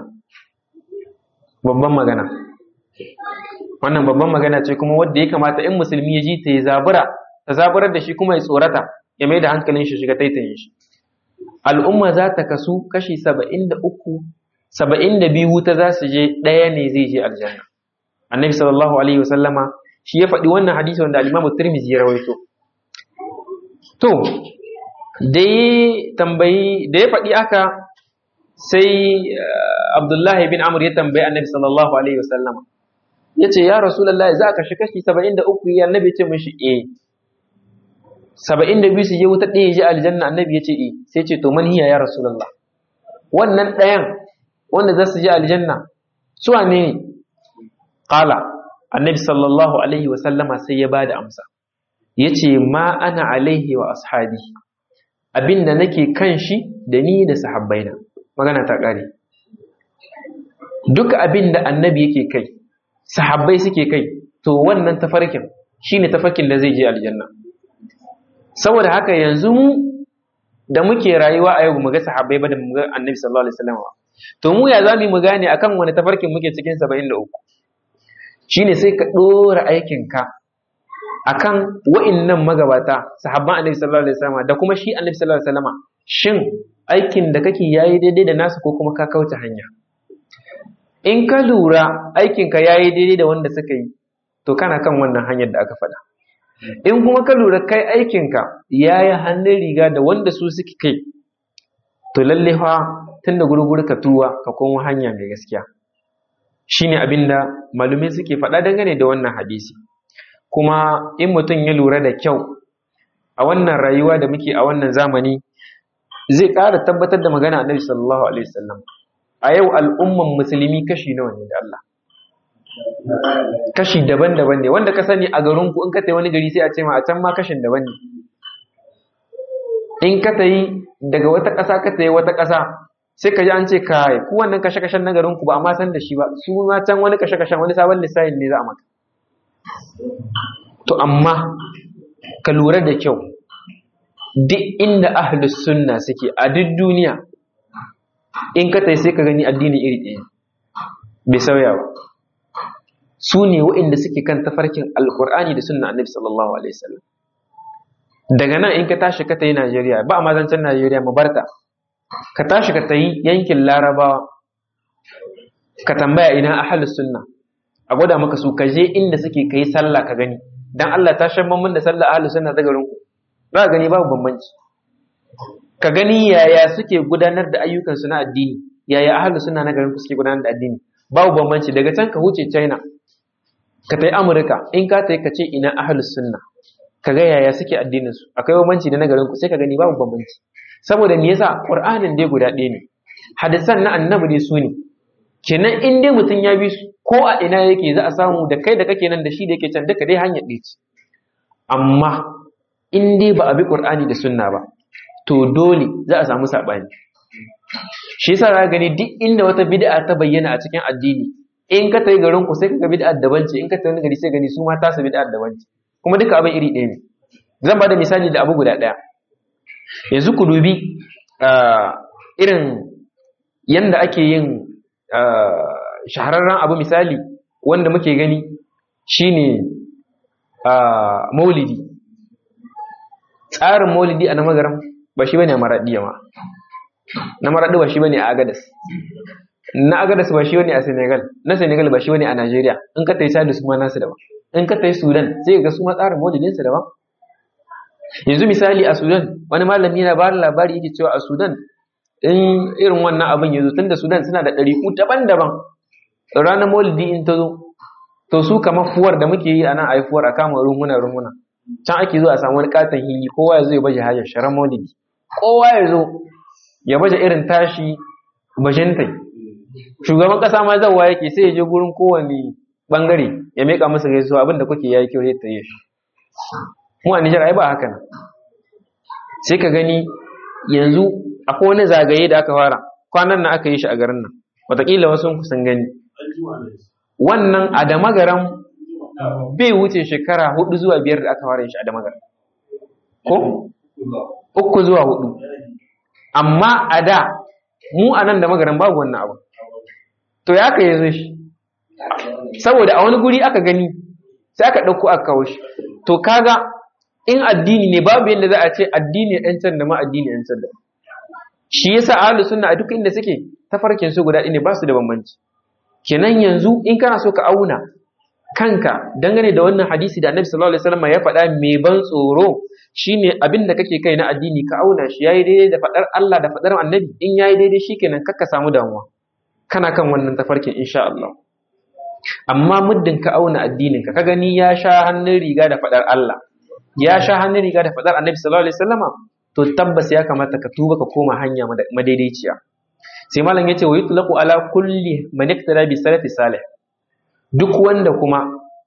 babban magana wannan babban magana ce kuma wadda ya kamata in musulmi ya ji ta yi zabura ta zaburar da shi kuma ya tsorata ya mai da hankalin shi shiga taitayin shi al'umma za ta kasu kashi 73 72 wuta za su je ɗaya ne zai je aljanna annabi sallallahu alaihi wasallama shi ya faɗi wannan hadisi wanda al-imamu tirmidhi ya rawaito to da ya tambayi da ya faɗi aka sai abdullahi bin amur ya tambayi annabi sallallahu alaihi wasallama ya ce ya rasulallah za ka shi kashi saba'in da uku ya annabi ce mishi e saba'in da biyu su je wuta ɗaya je aljanna annabi ya ce e sai ce to man hiya ya rasulallah wannan ɗayan wanda za su je aljanna su wane ne qala annabi sallallahu alaihi wasallama sai ya bada amsa ya ce ma ana alaihi wa ashabi abin da nake kan shi da ni da sahabbaina magana ta ƙare duk abin da annabi yake kai sahabbai suke kai to wannan tafarkin shine tafarkin da zai je aljanna saboda haka yanzu mu da muke rayuwa a yau mu ga sahabbai ba da mu ga annabi sallallahu alaihi wasallam to mu ya zamu mu gane akan wani tafarkin muke cikin 73 shine sai ka dora aikin ka akan wa'innan magabata sahabban annabi sallallahu alaihi wasallam da kuma shi annabi sallallahu alaihi wasallam shin aikin da kake yayi daidai da nasu ko kuma ka kauce hanya in ka lura aikin ka yayi daidai da wanda suka yi to kana kan wannan hanyar da aka faɗa in kuma ka lura kai aikin ka yayi hannun riga da wanda su suke kai to lalle fa tunda gurguru ka tuwa ka koma hanya mai gaskiya shine abinda malumai suke faɗa dangane da wannan hadisi kuma in mutum ya lura da kyau a wannan rayuwa da muke a wannan zamani zai ƙara tabbatar da magana annabi sallallahu alaihi wasallam a yau al'umman musulmi kashi nawa ne da Allah kashi daban-daban ne wanda ka sani a garin ku in ka tayi wani gari sai a ce ma a can ma kashin daban ne in ka tayi daga wata ƙasa ka tayi wata ƙasa sai ka ji an ce kai ku wannan kashe-kashen na garin ku ba amma san da shi ba su ma can wani kashe-kashen wani sabon lissafin ne za a maka to amma ka lura da kyau duk inda ahlus sunna suke a duk duniya in ka tai sai ka gani addini iri ɗaya bai sauya ba su ne waɗanda suke kan tafarkin alkur'ani da sunna annabi sallallahu alaihi wasallam daga nan in ka tashi ka tayi Najeriya ba ma zancen Najeriya mu barta ka tashi ka tayi yankin Larabawa ka tambaya ina ahlus sunna a gwada maka su ka je inda suke kai sallah ka gani dan Allah ta shan mun da sallah ahlus sunna ta garin ku za ka gani babu bambanci ka gani yaya suke gudanar da ayyukan su na addini yaya ahlus sunna na garin ku suke gudanar da addini babu bambanci daga can ka huce China ka tai Amurka in ka tai ka ce ina ahlus sunna ka ga yaya suke addinin su akwai bambanci da na garin ku sai ka gani babu bambanci saboda me yasa Qur'anin dai guda ɗaya ne hadisan na annabi dai su ne kenan in dai mutum ya bi su ko a ina yake za a samu da kai da kake nan da shi da yake can duka dai hanyar ɗaya ce amma in dai ba a bi ƙur'ani da sunna ba to dole za a samu saɓani shi yasa za gani duk inda wata bid'a ta bayyana a cikin addini in ka tayi garin ku sai ka ga bid'a daban ce in ka tayi wani gari sai gani su ma tasu bid'a daban ce kuma duka abin iri ɗaya ne zan ba da misali da abu guda ɗaya yanzu ku dubi irin yanda ake yin shahararren abu misali wanda muke gani shine maulidi tsarin maulidi a na magaram ba shi bane a maraɗiya ma na maraɗi ba shi bane a agadas na agadas ba shi bane a senegal na senegal ba shi bane a nigeria in ka tai sadu su ma nasu daban in ka tai sudan sai ga su ma tsarin maulidinsu daban yanzu misali a sudan wani malami yana ba labari yake cewa a sudan in irin wannan abin ya zo tun da sudan suna da ɗariƙu daban-daban ranar maulidi in ta zo to su kamar fuwar da muke yi a nan aifuwar a kama runguna runguna can ake zo a samu wani katon hili kowa ya zo ya baje hajar sharan maulidi kowa ya zo ya baje irin tashi bajintai shugaban kasa ma zawa yake sai ya je gurin kowane bangare ya meka masa gaisuwa abinda kuke yayi kyau ta yi shi mu a Nijar ai ba haka nan sai ka gani yanzu akwai wani zagaye da aka fara kwanan nan aka yi shi a garin nan wataƙila wasu sun gani wannan a da magaran bai wuce shekara hudu zuwa biyar da aka fara yin shi a da magaran ko uku zuwa hudu amma a da mu a nan da magaran babu wannan abu to ya aka yi shi saboda a wani guri aka gani sai aka ɗauko aka kawo shi to kaga in addini ne babu yadda za a ce addini ɗan can da ma addini ɗan can da shi yasa ahlus sunna a duk inda suke tafarkin su guda ne ba su da bambanci kenan yanzu in kana so ka auna kanka dangane da wannan hadisi da annabi sallallahu alaihi wasallam ya faɗa mai ban tsoro shine abin da kake kai na addini ka auna shi yayi daidai da faɗar Allah da faɗar annabi in yayi daidai shikenan kakka samu damuwa kana kan wannan tafarkin insha Allah amma muddin ka auna addinin ka ka gani ya sha hannun riga da faɗar Allah ya sha hannun riga da faɗar annabi sallallahu alaihi wasallama to tabbas ya kamata ka tuba ka koma hanya madaidaiciya sai malam yace wa yutlaqu ala kulli man iktara bi salafi salih duk wanda kuma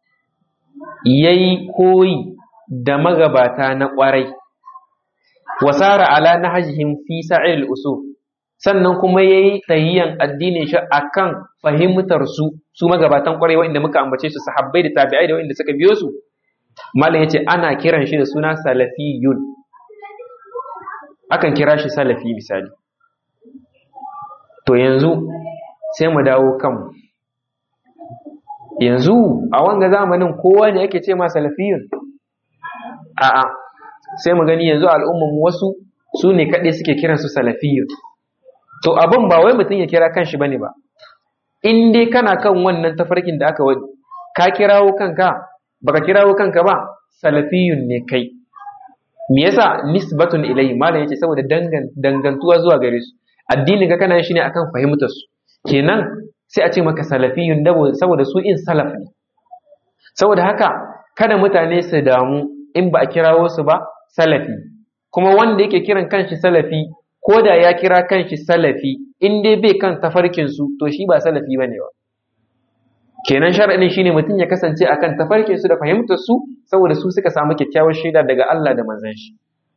yayi koyi da magabata na kwarai wasara ala nahjihim fi sa'il usul sannan kuma yayi tayyiyan addinin shi akan fahimtar su su magabatan kwarai wanda muka ambace su sahabbai da tabi'ai da wanda suka biyo su malam yace ana kiran shi da suna salafiyun akan kira shi salafi misali to yanzu sai mu dawo kanmu yanzu a wanga zamanin kowa ne yake ce ma salafiyun a'a sai mu gani yanzu al'ummar mu wasu su ne kaɗai suke kiransu salafiyun to abin ba wai mutum ya kira kanshi bane ba in dai kana kan wannan tafarkin da aka wani ka kirawo kanka baka kirawo kanka ba salafiyun ne kai me yasa nisbatun ilai malam yace saboda dangantuwa zuwa gare su addinin ka kana shi ne akan fahimtar su kenan sai a ce maka salafiyun dabo saboda su in salaf ne saboda haka kada mutane su damu in ba a kirawo su ba salafi kuma wanda yake kiran kanshi salafi ko da ya kira kanshi salafi in dai bai kan tafarkin su to shi ba salafi bane ba kenan shar'in shine mutum ya kasance akan tafarkin su da fahimtar su saboda su suka samu kyakkyawar shaida daga Allah da manzon shi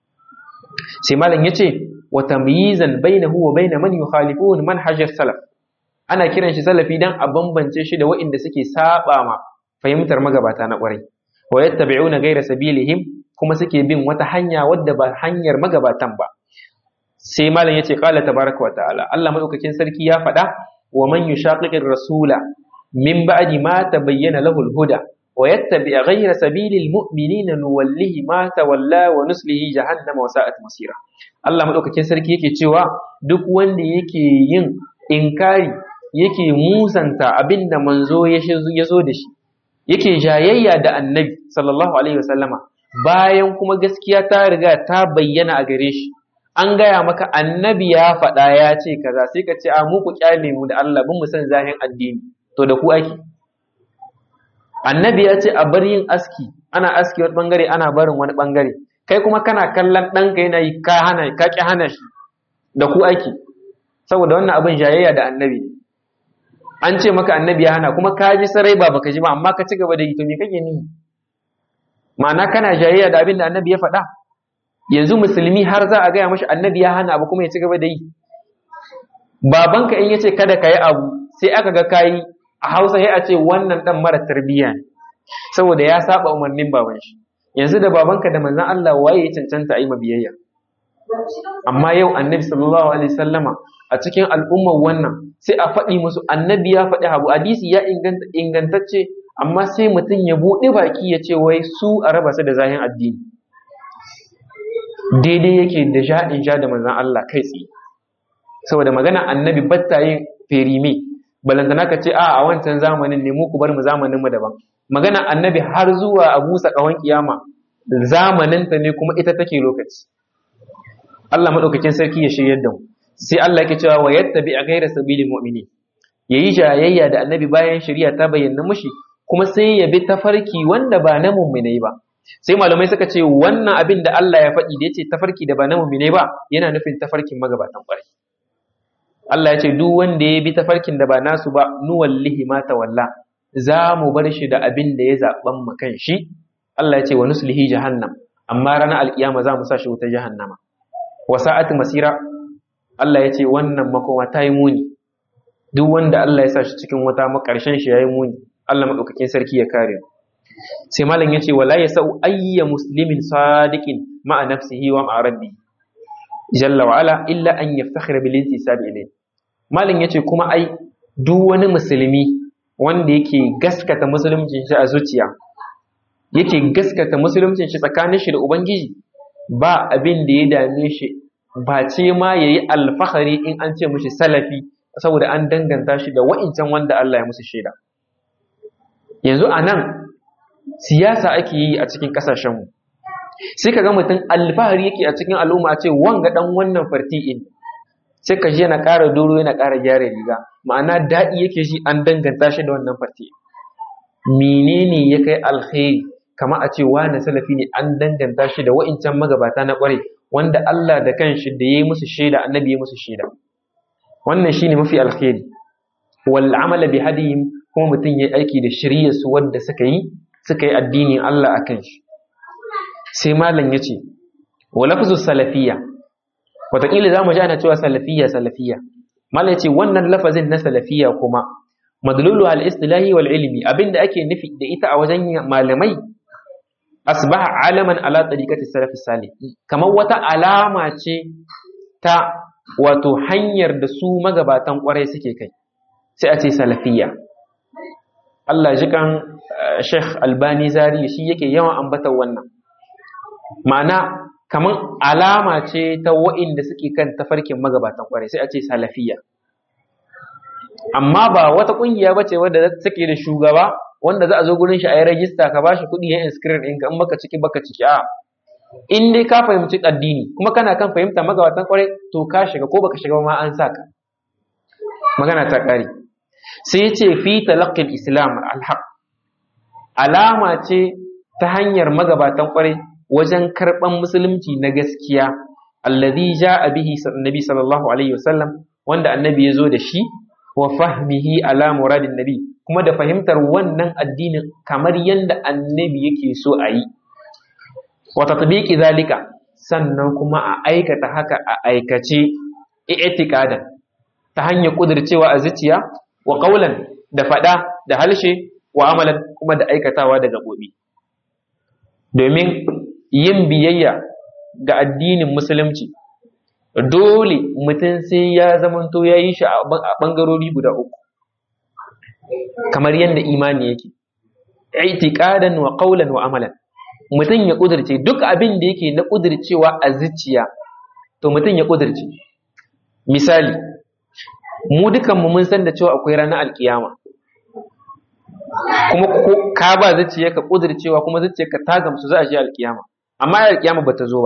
sai malam yace wa tamyizan bainahu wa bain man yukhalifun manhaj salaf ana kiran shi salafi dan a bambance shi da waɗanda suke saba ma fahimtar magabata na ƙwarai wa yattabi'una ghayra sabilihim kuma suke bin wata hanya wadda ba hanyar magabatan ba sai malam yace qala tabaraka wa ta'ala Allah madaukakin sarki ya faɗa wa man yushaqiqir rasula min ba'di ma tabayyana lahu al-huda wa yattabi' ghayra sabilil mu'minina nuwallihi ma tawalla wa nuslihi jahannama wa sa'at masira Allah madaukakin sarki yake cewa duk wanda yake yin inkari yake musanta abinda manzo ya zo da shi yake jayayya da annabi sallallahu alaihi wasallama bayan kuma gaskiya ta riga ta bayyana a gare shi an gaya maka annabi ya faɗa ya ce kaza sai ka ce a mu ku kyale mu da Allah bin mu san zahin addini to da ku ake annabi ya ce a bar yin aski ana aski wani bangare ana barin wani bangare kai kuma kana kallon ɗanka yana yi ka hana ka ki hana shi da ku ake saboda wannan abin jayayya da annabi an ce maka annabi ya hana kuma ka ji sarai ba baka ji ba amma ka ci gaba da yi to me kake ni ma'ana kana jayayya da abin da annabi ya faɗa yanzu musulmi har za a gaya mashi annabi ya hana abu kuma ya ci gaba da yi babanka in yace kada ka yi abu sai aka ga kayi a hausa sai a ce wannan dan mara tarbiyya ne saboda ya saba umarnin baban shi yanzu da babanka da manzon Allah waye ya cancanta a yi mabiyayya amma yau annabi sallallahu alaihi sallama a cikin al'ummar wannan sai a faɗi musu annabi ya faɗi abu hadisi ya ingantacce amma sai mutum ya buɗe baki ya ce wai su a raba su da zahin addini daidai yake da sha in sha da manzan Allah kai tsaye saboda magana annabi batta yin ferime balantana ka ce a a wancan zamanin ne mu ku bar mu zamanin mu daban magana annabi har zuwa a busa kawan kiyama zamanin ta ne kuma ita take lokaci Allah madaukakin sarki ya shiryar da mu sai Allah yake cewa wa yattabi ghayra sabilil mu'minin yayi jayayya da annabi bayan shari'a ta bayyana mushi kuma sai ya bi tafarki wanda ba na mu'minai ba sai malamai suka ce wannan abin da Allah ya faɗi da yace tafarki da ba na mu'minai ba yana nufin tafarkin magabatan ƙwarai Allah ya ce duk wanda ya bi tafarkin da ba nasu ba nuwallihi ma tawalla za mu bar shi da abin da ya zaɓan mu kan shi Allah ya ce wa nuslihi jahannam amma ranar alkiyama za mu sa shi wutar jahannama wa sa'ati masira Allah ya ce wannan makoma ta yi muni duk wanda Allah ya sa shi cikin wata makarshen shi ya yi muni Allah maɗaukakin sarki ya kare sai malam ya ce wala ya sa'u ayya muslimin sadiqin ma'a nafsihi wa ma'a rabbi jalla wa ala illa an yaftakhira bil intisabi ilayhi malam yace kuma ai duk wani musulmi wanda yake gaskata musuluncin shi a zuciya yake gaskata musuluncin shi tsakanin shi da ubangiji ba abin da ya dame shi ba ce ma yayi alfahari in an ce mishi salafi saboda an danganta shi da wa'incan wanda Allah ya musu shaida yanzu anan siyasa ake yi a cikin kasashen mu sai ka ga mutum alfahari yake a cikin al'umma a ce wanga dan wannan farti'in sai ka ji yana ƙara doro yana ƙara gyara riga ma'ana daɗi yake shi an danganta shi da wannan farti menene ya kai alkhairi kama a ce wani salafi ne an danganta shi da wa'incan magabata na ƙware wanda Allah da kanshi da ya yi musu shaida annabi ya musu shaida wannan shine mafi alkhairi wal amala bi hadihim kuma mutum ya aiki da shiriyar su wanda suka yi suka yi addinin Allah akan shi sai malam ya ce wa lafzu salafiyya wataƙila za mu ji ana cewa salafiyya salafiyya malam ya ce wannan lafazin na salafiyya kuma madlulu al istilahi wal ilmi abinda ake nufi da ita a wajen malamai asbaha alaman ala tariqati salaf salih kamar wata alama ce ta wato hanyar da su magabatan kwarai suke kai sai a ce salafiyya Allah ji kan Sheikh Albani Zari shi yake yawan ambatar wannan ma'ana kamar alama ce ta wa'inda suke kan tafarkin magabatan kwarai sai a ce salafiyya amma ba wata kungiya ba ce wadda take da shugaba wanda za a zo gurin shi a yi rajista ka bashi kuɗi ya inscribe ɗinka in baka ciki baka ciki a in dai ka fahimci addini kuma kana kan fahimta magabatan kwarai to ka shiga ko baka shiga ma an sa ka magana ta ƙare sai ce fi talaqqil islam alhaq alama ce ta hanyar magabatan kwarai wajen karɓan musulunci na gaskiya alladhi ja'a bihi annabi sallallahu alaihi wasallam wanda annabi ya zo da shi wa fahmihi ala muradin nabi kuma da fahimtar wannan addinin kamar yadda annabi yake so a yi wa tatbiqi zalika sannan kuma a aikata haka a aikace i'tiqadan ta hanyar kudircewa a zuciya wa qaulan da fada da halshe wa amalan kuma da aikatawa da gabobi domin yin biyayya ga addinin musulunci dole mutum sai ya zamanto ya yi shi a ɓangarori guda uku kamar yadda imani yake itiqadan wa qawlan wa amalan mutum ya kudirce duk abin da yake na kudircewa a zuciya to mutum ya kudirce misali mu dukan mu mun san da cewa akwai ranar alkiyama kuma ka ba zuciya ka kudircewa kuma zuciya ka ta gamsu za a je alkiyama amma alkiyama bata zo ba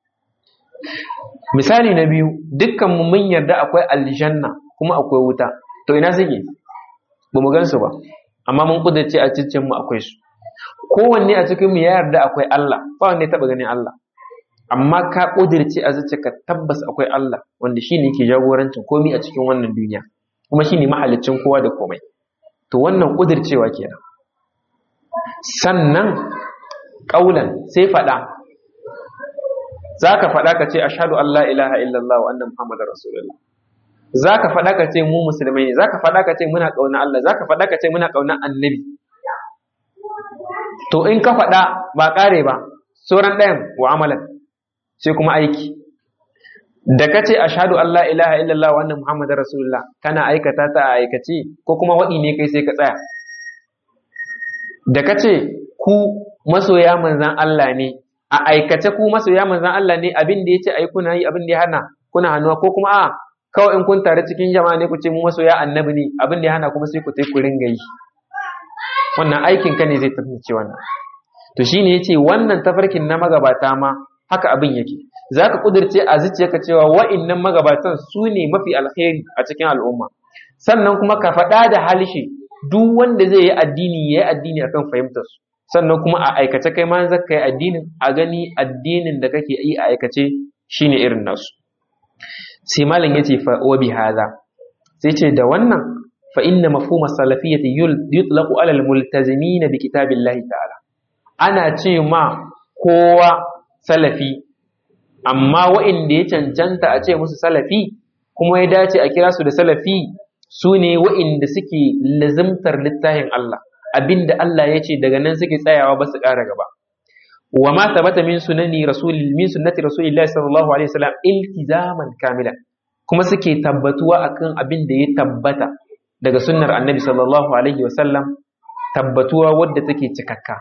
misali na biyu dukkan mu mun yarda akwai aljanna kuma akwai wuta to ina suke ba mu gansu ba amma mun kudace a cikin mu akwai su kowanne a cikin mu ya yarda akwai Allah ba wanda ya taba ganin Allah amma ka kudirce a ka tabbas akwai Allah wanda shine yake jagorancin komai a cikin wannan duniya kuma shine mahalicin kowa da komai to wannan kudircewa kenan sannan kaulan sai fada za ka faɗa ka ce ashadu an la ilaha illallah wa annan muhammadar rasulullah za ka faɗa ka ce mu musulmai ne za ka faɗa ka ce muna ƙauna Allah za ka faɗa ka ce muna ƙauna annabi to in ka faɗa ba ƙare ba sauran ɗayan wa amalan sai kuma aiki da kace ashhadu an la ilaha illallah wa anna muhammadar rasulullah kana aikata ta a aikace ko kuma waɗi ne kai sai ka tsaya da kace ku masoya manzan Allah ne a aikace ku masoya manzan Allah ne abin da yace ai kuna yi abin da ya hana kuna hannuwa ko kuma a kawai in kun tare cikin jama'a ne ku ce mu masoya annabi ne abin da ya hana kuma sai ku tai ku ringa yi wannan aikin ka ne zai tafi wannan to shine yace wannan tafarkin na magabata ma haka abin yake zaka kudirce a zuciyarka cewa wa'innan magabatan su ne mafi alkhairi a cikin al'umma sannan kuma ka faɗa da halishe duk wanda zai yi addini ya yi addini akan fahimtar su sannan kuma a aikace kai ma zaka yi addinin a gani addinin da kake yi a aikace shine irin nasu sai malam yace fa wa bi hadha sai ce da wannan fa inna mafhum as-salafiyyati yutlaqu ala al-multazimin bi kitabillahi ta'ala ana ce ma kowa salafi amma wa'inda ya cancanta a ce musu salafi kuma ya dace a kira su da salafi su ne wa'inda suke lazimtar littafin Allah abinda Allah ya ce daga nan suke tsayawa ba su ƙara gaba wa ma tabata min sunani rasul min sunnati rasulillahi sallallahu alaihi wasallam iltizaman kamila kuma suke tabbatuwa akan abin da ya tabbata daga sunnar annabi sallallahu alaihi wasallam tabbatuwa wadda take cikakka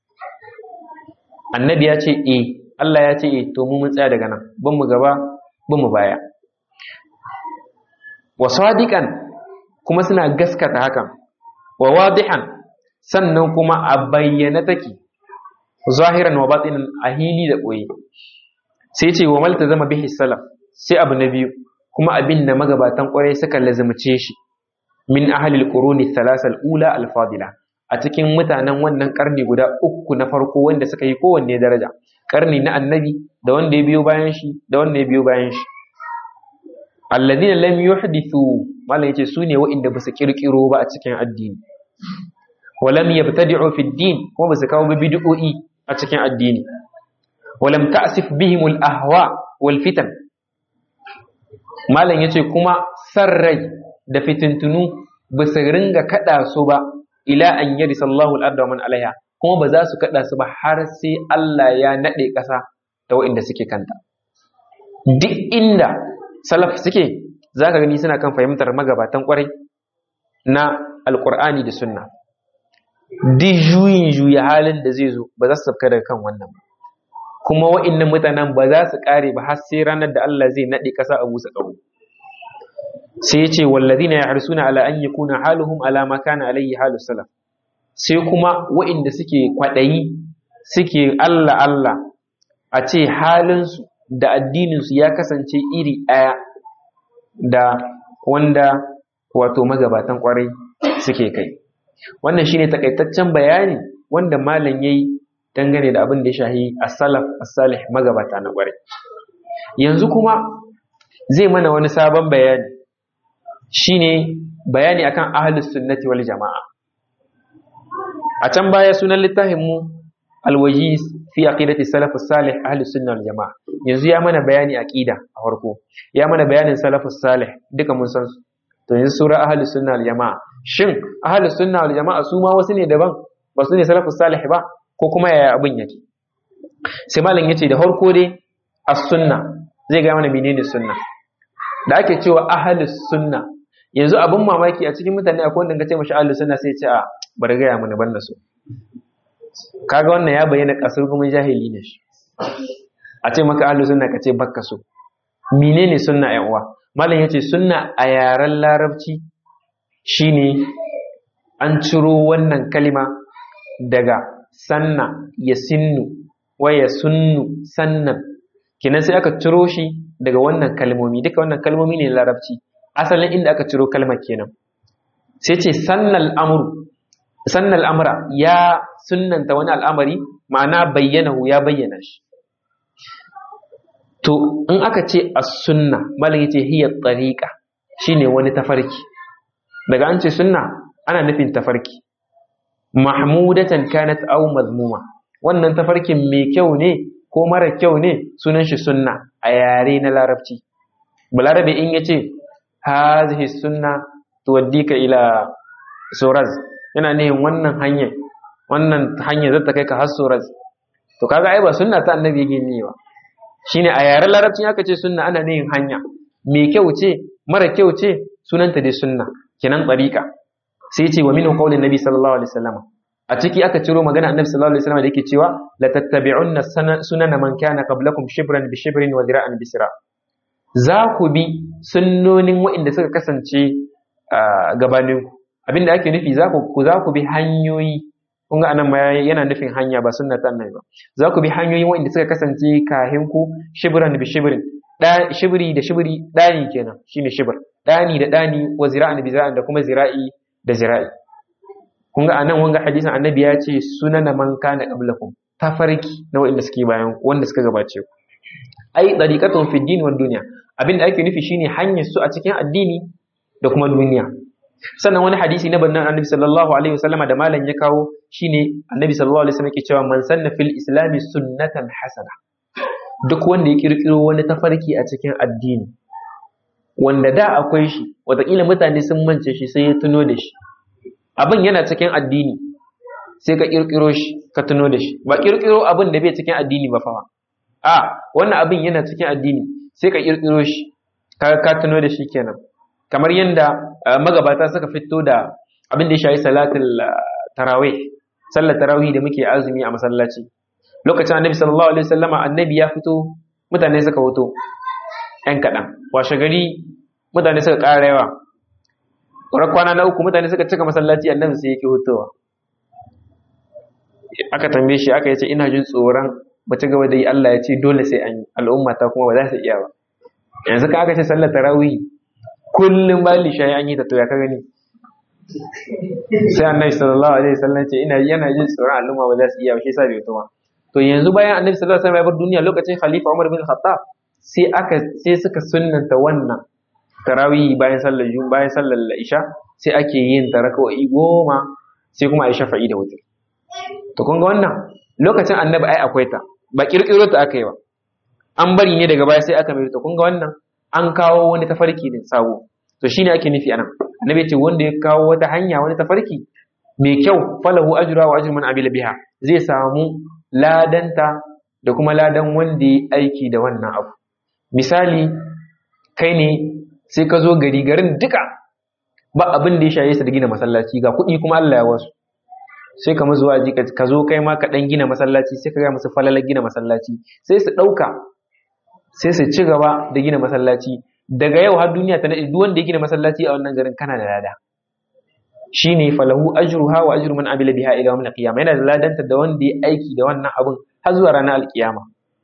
annabi ya ce eh Allah ya ce eh to mu mun tsaya daga nan ban mu gaba ban mu baya wa sadiqan kuma suna gaskata hakan wa wadihan sannan kuma a bayyana take zahiran wa batinan a hili da koyi sai ce wa malta zama bihi salaf sai abu na biyu kuma abin da magabatan kwarai suka lazumce shi min ahlil quruni thalasal ula al fadila a cikin mutanen wannan karni guda uku na farko wanda suka yi kowanne daraja karni na annabi da wanda ya biyo bayan shi da wanda ya biyo bayan shi alladina lam yuhdithu malam yace su ne wa'inda ba su kirkiro ba a cikin addini wa lam yabtadi'u fi din kuma ba su kawo bid'o'i a cikin addini wa lam ta'sif bihim al ahwa wal fitan malam yace kuma sarrai da fitintunu ba su ringa kada su ba ila an yari sallahu al'adda man alaiha kuma ba za su kada su ba har sai Allah ya nade ƙasa da waɗanda suke kanta duk inda salaf suke za ka gani suna kan fahimtar magabatan kwarai na alƙur'ani da sunna duk juyin juya halin da zai zo ba za su sabka daga kan wannan ba kuma wa'innan mutanen ba za su ƙare ba har sai ranar da Allah zai naɗe ƙasa a busa ƙaho sai ya ce wallazina yahrisuna ala an yakuna haluhum ala ma kana alayhi halu salaf sai kuma wa'inda suke kwaɗayi suke Allah Allah a ce halinsu da addininsu ya kasance iri ɗaya da wanda wato magabatan ƙwarai suke kai wannan shine takaitaccen bayani wanda malam yayi dangane da abin da ya shahi as-salaf as-salih magabata na ƙwarai yanzu kuma zai mana wani sabon bayani shine bayani akan ahlus sunnati wal jama'a a can baya sunan littafin mu alwajiz fi aqidati salaf salih ahlus sunna wal jama'a yanzu ya mana bayani aqida a farko ya mana bayanin salafus salih duka mun san su to yanzu sura ahlus sunna wal jama'a shin ahlus sunna wal jama'a su ma wasu ne daban ba su ne salafus salih ba ko kuma yaya abin yake sai malam yace da farko dai as-sunna zai ga mana menene sunna da ake cewa ahlus sunna yanzu abin mamaki a cikin mutane akwai wanda ka ce mashi ahlus sunna sai ya ce a bari ga ya mana banda su kaga wannan ya bayyana kasar kuma jahili ne shi a ce maka ahlus sunna ka ce bakka so menene sunna ƴan uwa malam yace sunna a yaren larabci shine an ciro wannan kalima daga sanna ya sinnu wa ya sunnu sannan kenan sai aka ciro shi daga wannan kalmomi duka wannan kalmomi ne larabci asalin inda aka ciro kalmar kenan sai ce sannal amru sannal amra ya sunnanta wani al'amari ma'ana bayyanahu ya bayyana shi to in aka ce as-sunna malam yace hiya tariqa shine wani tafarki daga an ce sunna ana nufin tafarki mahmudatan kanat aw mazmuma wannan tafarkin mai kyau ne ko mara kyau ne sunan shi sunna a yare na larabci balarabe in yace hazihi sunna tuwaddika ila suraz yana nihin wannan hanyar wannan hanyar zata kai ka har suraz to kaga ai ba sunna ta annabi yake ne ba shine a yaren larabci aka ce sunna ana yin hanya mai kyau ce mara kyau ce sunanta dai sunna kenan tsarika sai ce wa minhu qaulin nabi sallallahu alaihi wasallam a ciki aka ciro magana annabi sallallahu alaihi wasallam da yake cewa la tattabi'unna sunana man kana qablakum shibran bi shibrin wa dira'an bi sira za ku bi sunnonin waɗanda suka kasance gabanin ku abinda ake nufi za ku za ku bi hanyoyi kun ga anan ma yana nufin hanya ba sunna ta annabi ba za ku bi hanyoyin waɗanda suka kasance kahin ku shibran bi shibrin shibri da shibri dani kenan shine shibr dani da dani wa zira'an bi zira'an da kuma zira'i da zira'i kun ga anan wanga hadisin annabi ya ce sunana man kana qablakum tafarki na wanda suke bayan wanda suka gabace ku ai dariqatun fi din wal dunya abinda ake nufi shine hanyar su a cikin addini da kuma duniya sannan wani hadisi na bannan annabi sallallahu alaihi wasallam da malam ya kawo shine annabi sallallahu alaihi wasallam yake cewa man sanna fil islami sunnatan hasana duk wanda ya kirkiro wani tafarki a cikin addini wanda da akwai shi wataƙila mutane sun mance shi sai ya tuno da shi abin yana cikin addini sai ka kirkiro shi ka tuno da shi ba kirkiro abin da bai cikin addini ba fa a wannan abin yana cikin addini sai ka kirkiro shi ka ka tuno da shi kenan kamar yadda magabata suka fito da abin da ya shayi salatul tarawih sallar tarawih da muke azumi a masallaci lokacin annabi sallallahu alaihi wasallama annabi ya fito mutane suka hoto yan kaɗan washe gari mutane suka ƙara yawa ƙwarar kwana na uku mutane suka cika masallaci annabi sai yake hutowa aka tambaye shi aka yace ina jin tsoron ba ci gaba da yi Allah ya ce dole sai an yi al'umma ta kuma ba za su iya ba yanzu ka aka ce sallar tarawih kullum bayan lisha an yi ta to ya ka gani sai annabi sallallahu alaihi wasallam ce ina yana jin tsoron al'umma ba za su iya ba shi yasa bai fito ba to yanzu bayan annabi sallallahu alaihi wasallam ya bar duniya lokacin khalifa Umar bin Khattab sai aka sai suka sunnanta wannan tarawih bayan sallar jum bayan sallar isha sai ake yin ta raka'o'i goma sai kuma ayi shafa'i da wutar to kun ga wannan lokacin annabi ai akwai ta ba kirkiro ta aka yi ba an bari ne daga baya sai aka mai to kun ga wannan an kawo wani tafarki din sabo to shine ake nufi anan annabi ce wanda ya kawo wata hanya wani tafarki mai kyau falahu ajra wa ajru man amila biha zai samu ladanta da kuma ladan wanda ya aiki da wannan abu misali kai ne sai ka zo gari garin duka ba abin da ya shaye su da gina masallaci ga kuɗi kuma Allah ya wasu sai ka mazuwa ji ka zo kai ma ka ɗan gina masallaci sai ka ga musu falalar gina masallaci sai su ɗauka sai su ci gaba da gina masallaci daga yau har duniya ta daɗe duk wanda ya gina masallaci a wannan garin kana da lada shine falahu ajruha wa ajru man amila biha ila yawmil qiyamah yana da ladanta da wanda ya aiki da wannan abin har zuwa ranar alkiyama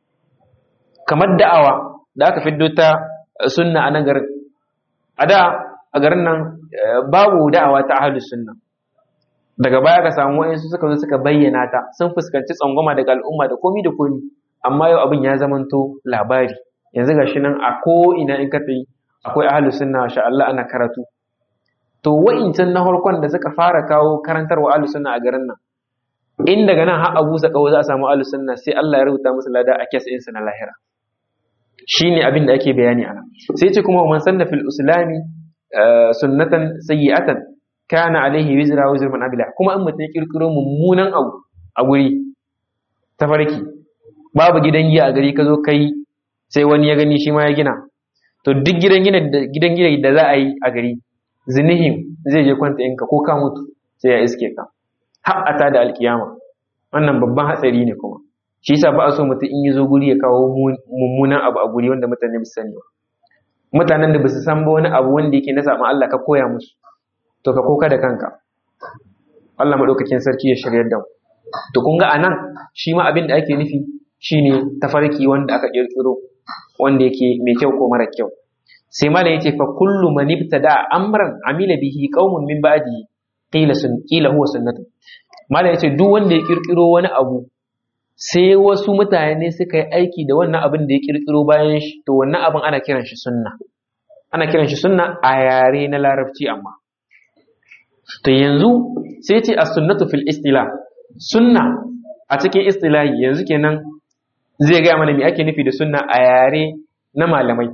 kamar da'awa da aka fiddo ta sunna a nan garin a da a garin nan babu da'awa ta ahlus sunna daga baya ka samu wayansu suka zo suka bayyana ta sun fuskanci tsangwama daga al'umma da komi da komi amma yau abin ya zamanto labari yanzu gashi nan a ko ina in ka tsayi akwai ahlus sunna sha Allah ana karatu to wa'incan na farkon da suka fara kawo karantarwa ahlus sunna a garin nan in daga nan har Abu Sakawa za a samu ahlus sunna sai Allah ya rubuta musu lada a kes ɗinsu na lahira shine abin da ake bayani ana sai ce kuma man sanna fil islami sunnatan sayyi'atan kana alaihi wizra wa wizru man amila kuma in mutum ya kirkiro mummunan abu a guri tafarki babu gidan giya a gari ka zo kai sai wani ya gani shi ma ya gina to duk gidan gina gidan gina da za a yi a gari zinihin zai je kwanta inka ko ka mutu sai ya iske ka har ata da alkiyama wannan babban hatsari ne kuma shi yasa ba a so mutum in ya zo guri ya kawo mummunan abu a guri wanda mutane ba su sani ba mutanen da ba su san ba wani abu wanda yake na saɓan Allah ka koya musu to ka koka da kanka Allah maɗaukakin sarki ya shirya da mu to kun ga anan shi ma abin da ake nufi shine tafarki wanda aka kirkiro wanda yake mai kyau ko mara kyau sai malam yace fa kullu man ibtada amran amila bihi qaumun min ba'di qila sun qila huwa sunnatu malam yace duk wanda ya kirkiro wani abu sai wasu mutane suka yi aiki da wannan abin da ya kirkiro bayan shi to wannan abin ana kiran shi sunna ana kiran shi sunna a yare na larabci amma to yanzu sai ce as-sunnatu fil istila sunna a cikin istilahi yanzu kenan zai gaya mana me ake nufi da sunna a yare na malamai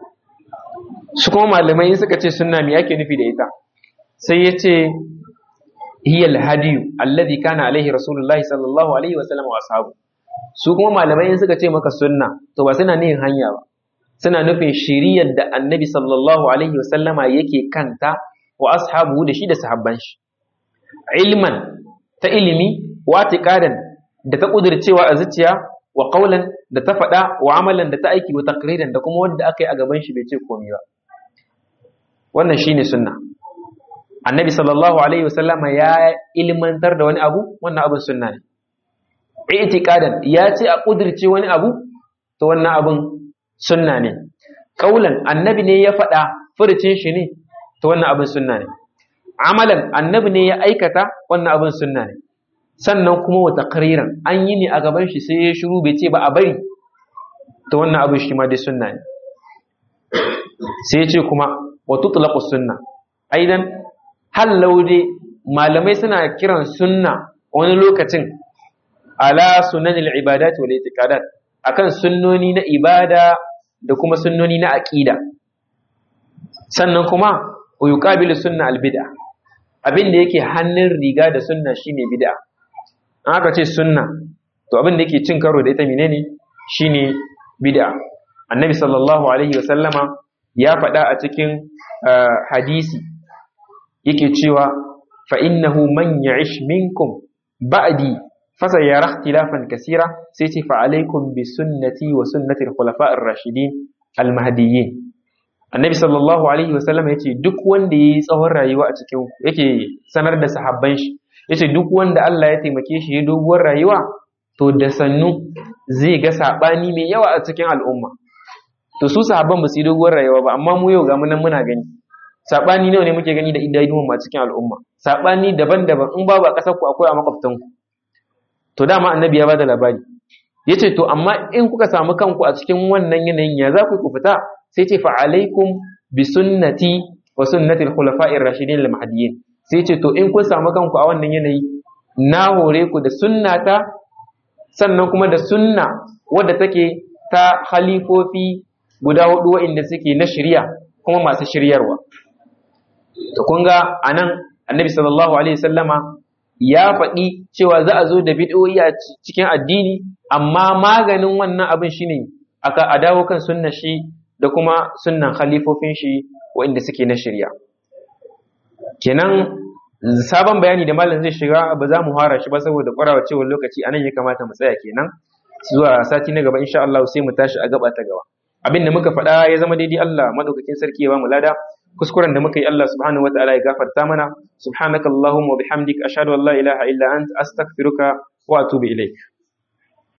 su kuma malamai suka ce sunna me ake nufi da ita sai ya ce hiya al-hadiyu alladhi kana alaihi rasulullahi sallallahu alaihi wa sallam wa ashabu su kuma malamai in suka ce maka sunna to ba suna nihin hanya ba suna nufin shiriyar da annabi sallallahu alaihi wasallama yake kanta wa ashabu da shi da sahabban shi ilman ta ilimi wa tiqadan da ta kudircewa a zuciya wa qawlan da ta faɗa wa amalan da ta aiki wa taqriran da kuma wanda aka yi a gaban shi bai ce komai ba wannan shine sunna annabi sallallahu alaihi wasallama ya ilmantar da wani abu wannan abin sunna ne i'tiqadan ya ce a kudirce wani abu to wannan abin sunna ne kaulan annabi ne ya faɗa furucin shi ne to wannan abin sunna ne amalan annabi ne ya aikata wannan abin sunna ne sannan kuma wa taqriran an yi ne a gaban shi sai ya shiru bai ce ba a bari to wannan abin shi ma dai sunna ne sai ya ce kuma wa tutlaqu sunna aidan hallau dai malamai suna kiran sunna wani lokacin ala sunanil ibadat wal itiqadat akan sunnoni na ibada da kuma sunnoni na aqida sannan kuma wa yuqabilu sunna al bid'a abin da yake hannun riga da sunna shine bid'a an aka ce sunna to abin da yake cin karo da ita menene shine bid'a annabi sallallahu alaihi wasallama ya faɗa a cikin hadisi yake cewa fa innahu man ya'ish minkum ba'di fasa yara ikhtilafan kasira sai ce fa alaikum bi sunnati wa sunnati al-khulafa'ir rashidin al-mahdiyyin annabi sallallahu alaihi wa sallam yace duk wanda yayi tsawon rayuwa a cikin yake sanar da sahabban shi yace duk wanda Allah ya taimake shi ya doguwar rayuwa to da sannu zai ga sabani mai yawa a cikin al'umma to su sahabban ba su yi doguwar rayuwa ba amma mu yau ga mu nan muna gani sabani nawa ne muke gani da idanun a cikin al'umma sabani daban-daban in babu a kasar ku akwai a makwabtan ku to dama annabi ya bada labari yace to amma in kuka samu kanku a cikin wannan yanayin ya za ku ku fita sai ce fa alaikum bi sunnati wa sunnati al-khulafa'ir rashidin al-mahdiyyin sai ce to in kun samu kanku a wannan yanayi na hore ku da sunnata sannan kuma da sunna wadda take ta khalifofi guda hudu wa'inda suke na shirya kuma masu shiryarwa to kun ga anan annabi sallallahu alaihi wasallama ya faɗi cewa za a zo da bid'o'i a cikin addini amma maganin wannan abin shine aka a dawo kan sunna shi da kuma sunnan khalifofin shi waɗanda suke na shirya kenan sabon bayani da malam zai shiga ba za mu fara shi ba saboda ƙwarawa cewa lokaci anan ya kamata mu tsaya kenan zuwa sati na gaba insha Allah sai mu tashi a gaba ta gaba abin da muka faɗa ya zama daidai Allah madaukakin sarki ya ba mu lada kuskuren da muka yi Allah subhanahu wa ta'ala ya gafarta mana subhanakallahumma wa bihamdika ashhadu an la ilaha illa anta astaghfiruka wa atubu ilaik